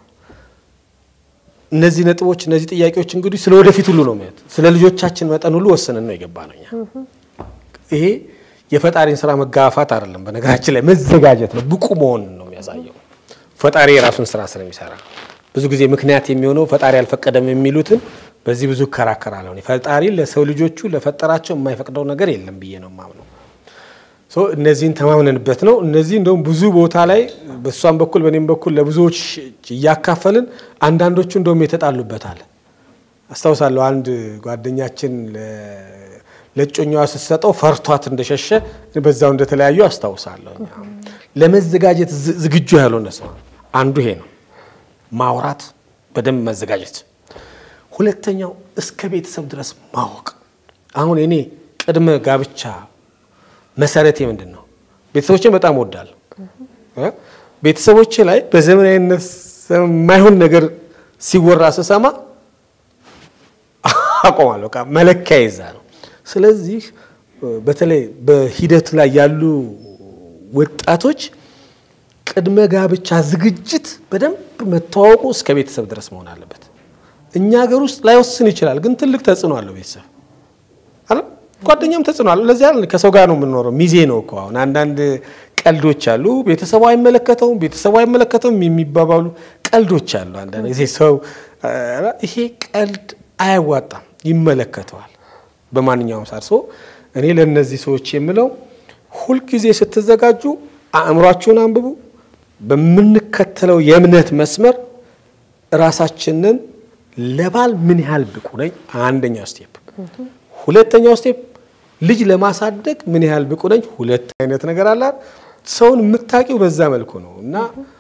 Speaker 1: እነዚህ ነጥቦች እነዚህ ጥያቄዎች እንግዲህ ስለ ወደፊት ሁሉ ነው ማለት ስለ ልጆቻችን መጠን ሁሉ ወስነን ነው የገባ ነው። እኛ ይሄ የፈጣሪን ስራ መጋፋት አይደለም። በነገራችን ላይ መዘጋጀት ነው፣ ብቁ መሆን ነው የሚያሳየው። ፈጣሪ የራሱን ስራ ስለሚሰራ ብዙ ጊዜ ምክንያት የሚሆነው ፈጣሪ አልፈቀደም የሚሉትን በዚህ ብዙ እከራከራለሁ። ፈጣሪ ለሰው ልጆቹ ለፈጠራቸው የማይፈቅደው ነገር የለም ብዬ ነው የማምነው። እነዚህን ተማምነንበት ነው። እነዚህ እንደውም ብዙ ቦታ ላይ በእሷም በኩል በእኔም በኩል ለብዙዎች እያካፈልን አንዳንዶቹ እንደውም የተጣሉበታል። አስታውሳለሁ አንድ ጓደኛችን ለእጮኛዋ ስትሰጠው ፈርቷት እንደሸሸ በዛው እንደተለያዩ አስታውሳለሁ። ለመዘጋጀት ዝግጁ ያልሆነ ሰው አንዱ ይሄ ነው፣ ማውራት፣ በደንብ መዘጋጀት። ሁለተኛው እስከ ቤተሰብ ድረስ ማወቅ። አሁን እኔ ቅድመ ጋብቻ መሰረቴ ምንድን ነው? ቤተሰቦቼን በጣም እወዳለሁ። ቤተሰቦቼ ላይ በዘመናዊነት የማይሆን ነገር ሲወራ ስሰማ አቆማለሁ። መለኪያ ይዛ ነው። ስለዚህ በተለይ በሂደት ላይ ያሉ ወጣቶች ቅድመ ጋብቻ ዝግጅት በደንብ መተዋወቁ እስከ ቤተሰብ ድረስ መሆን አለበት። እኛ ሀገር ውስጥ ላይወስን ይችላል፣ ግን ትልቅ ተጽዕኖ አለው ቤተሰብ አለ ጓደኛም ተጽዕኖ አለው። ለዚያ ከሰው ጋር ነው የምንኖረው። ሚዜ ነው እኮ አሁን አንዳንድ ቀልዶች አሉ። ቤተሰቡ አይመለከተውም፣ ቤተሰቡ አይመለከተውም የሚባባሉ ቀልዶች አሉ። አንዳንድ ጊዜ ሰው ይሄ ቀልድ አያዋጣም፣ ይመለከተዋል በማንኛውም ሳርሶ እኔ ለእነዚህ ሰዎች የምለው ሁልጊዜ ስትዘጋጁ አእምሯችሁን አንብቡ። በምንከተለው የእምነት መስመር ራሳችንን ለባል ምን ያህል ብቁ ነኝ፣ አንደኛው ስቴፕ። ሁለተኛው ስቴፕ ልጅ ለማሳደግ ምን ያህል ብቁ ነኝ። ሁለት አይነት ነገር አላት። ሰውን የምታውቂው በዛ መልኩ ነው እና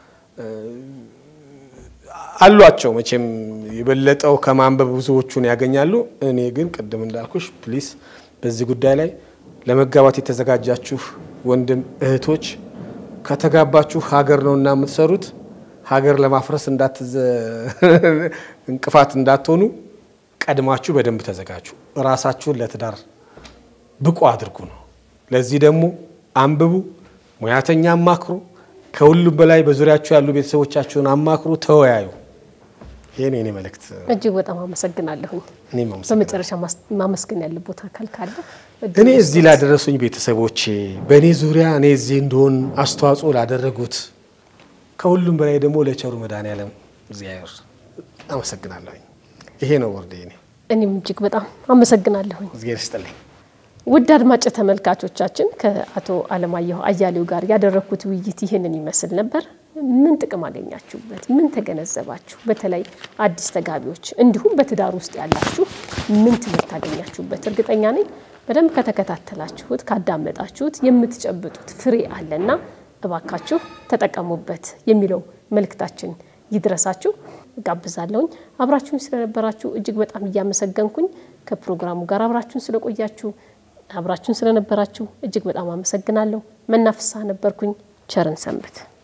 Speaker 1: አሏቸው መቼም የበለጠው ከማንበብ ብዙዎቹን ያገኛሉ። እኔ ግን ቅድም እንዳልኩሽ ፕሊስ በዚህ ጉዳይ ላይ ለመጋባት የተዘጋጃችሁ ወንድም እህቶች ከተጋባችሁ ሀገር ነው እና የምትሰሩት ሀገር ለማፍረስ እንቅፋት እንዳትሆኑ ቀድማችሁ በደንብ ተዘጋጁ። ራሳችሁን ለትዳር ብቁ አድርጉ ነው። ለዚህ ደግሞ አንብቡ፣ ሙያተኛ አማክሩ። ከሁሉም በላይ በዙሪያችሁ ያሉ ቤተሰቦቻችሁን አማክሩ፣ ተወያዩ። ይህን የኔ መልእክት።
Speaker 2: እጅግ በጣም አመሰግናለሁኝ።
Speaker 1: እኔም አመሰግናለሁ።
Speaker 2: በመጨረሻ ማመስገን ያለቦት አካል ካለ
Speaker 1: እኔ እዚህ ላደረሱኝ ቤተሰቦቼ፣ በእኔ ዙሪያ እኔ እዚህ እንደሆን አስተዋጽኦ ላደረጉት፣ ከሁሉም በላይ ደግሞ ለቸሩ መድኃኔዓለም እግዚአብሔር አመሰግናለሁኝ። ይሄ ነው ወርዴ። እኔ
Speaker 2: እኔም እጅግ በጣም አመሰግናለሁኝ።
Speaker 1: እግዚአብሔር ይስጥልኝ።
Speaker 2: ውድ አድማጭ ተመልካቾቻችን ከአቶ አለማየሁ አያሌው ጋር ያደረግኩት ውይይት ይህንን ይመስል ነበር። ምን ጥቅም አገኛችሁበት? ምን ተገነዘባችሁ? በተለይ አዲስ ተጋቢዎች እንዲሁም በትዳር ውስጥ ያላችሁ ምን ትምህርት አገኛችሁበት? እርግጠኛ ነኝ በደንብ ከተከታተላችሁት ካዳመጣችሁት የምትጨብጡት ፍሬ አለና እባካችሁ ተጠቀሙበት የሚለው መልእክታችን ይድረሳችሁ ጋብዛለሁኝ። አብራችሁን ስለነበራችሁ እጅግ በጣም እያመሰገንኩኝ ከፕሮግራሙ ጋር አብራችሁን ስለቆያችሁ አብራችሁን ስለነበራችሁ እጅግ በጣም አመሰግናለሁ። መናፍሳ ነበርኩኝ። ቸርን ሰንብት።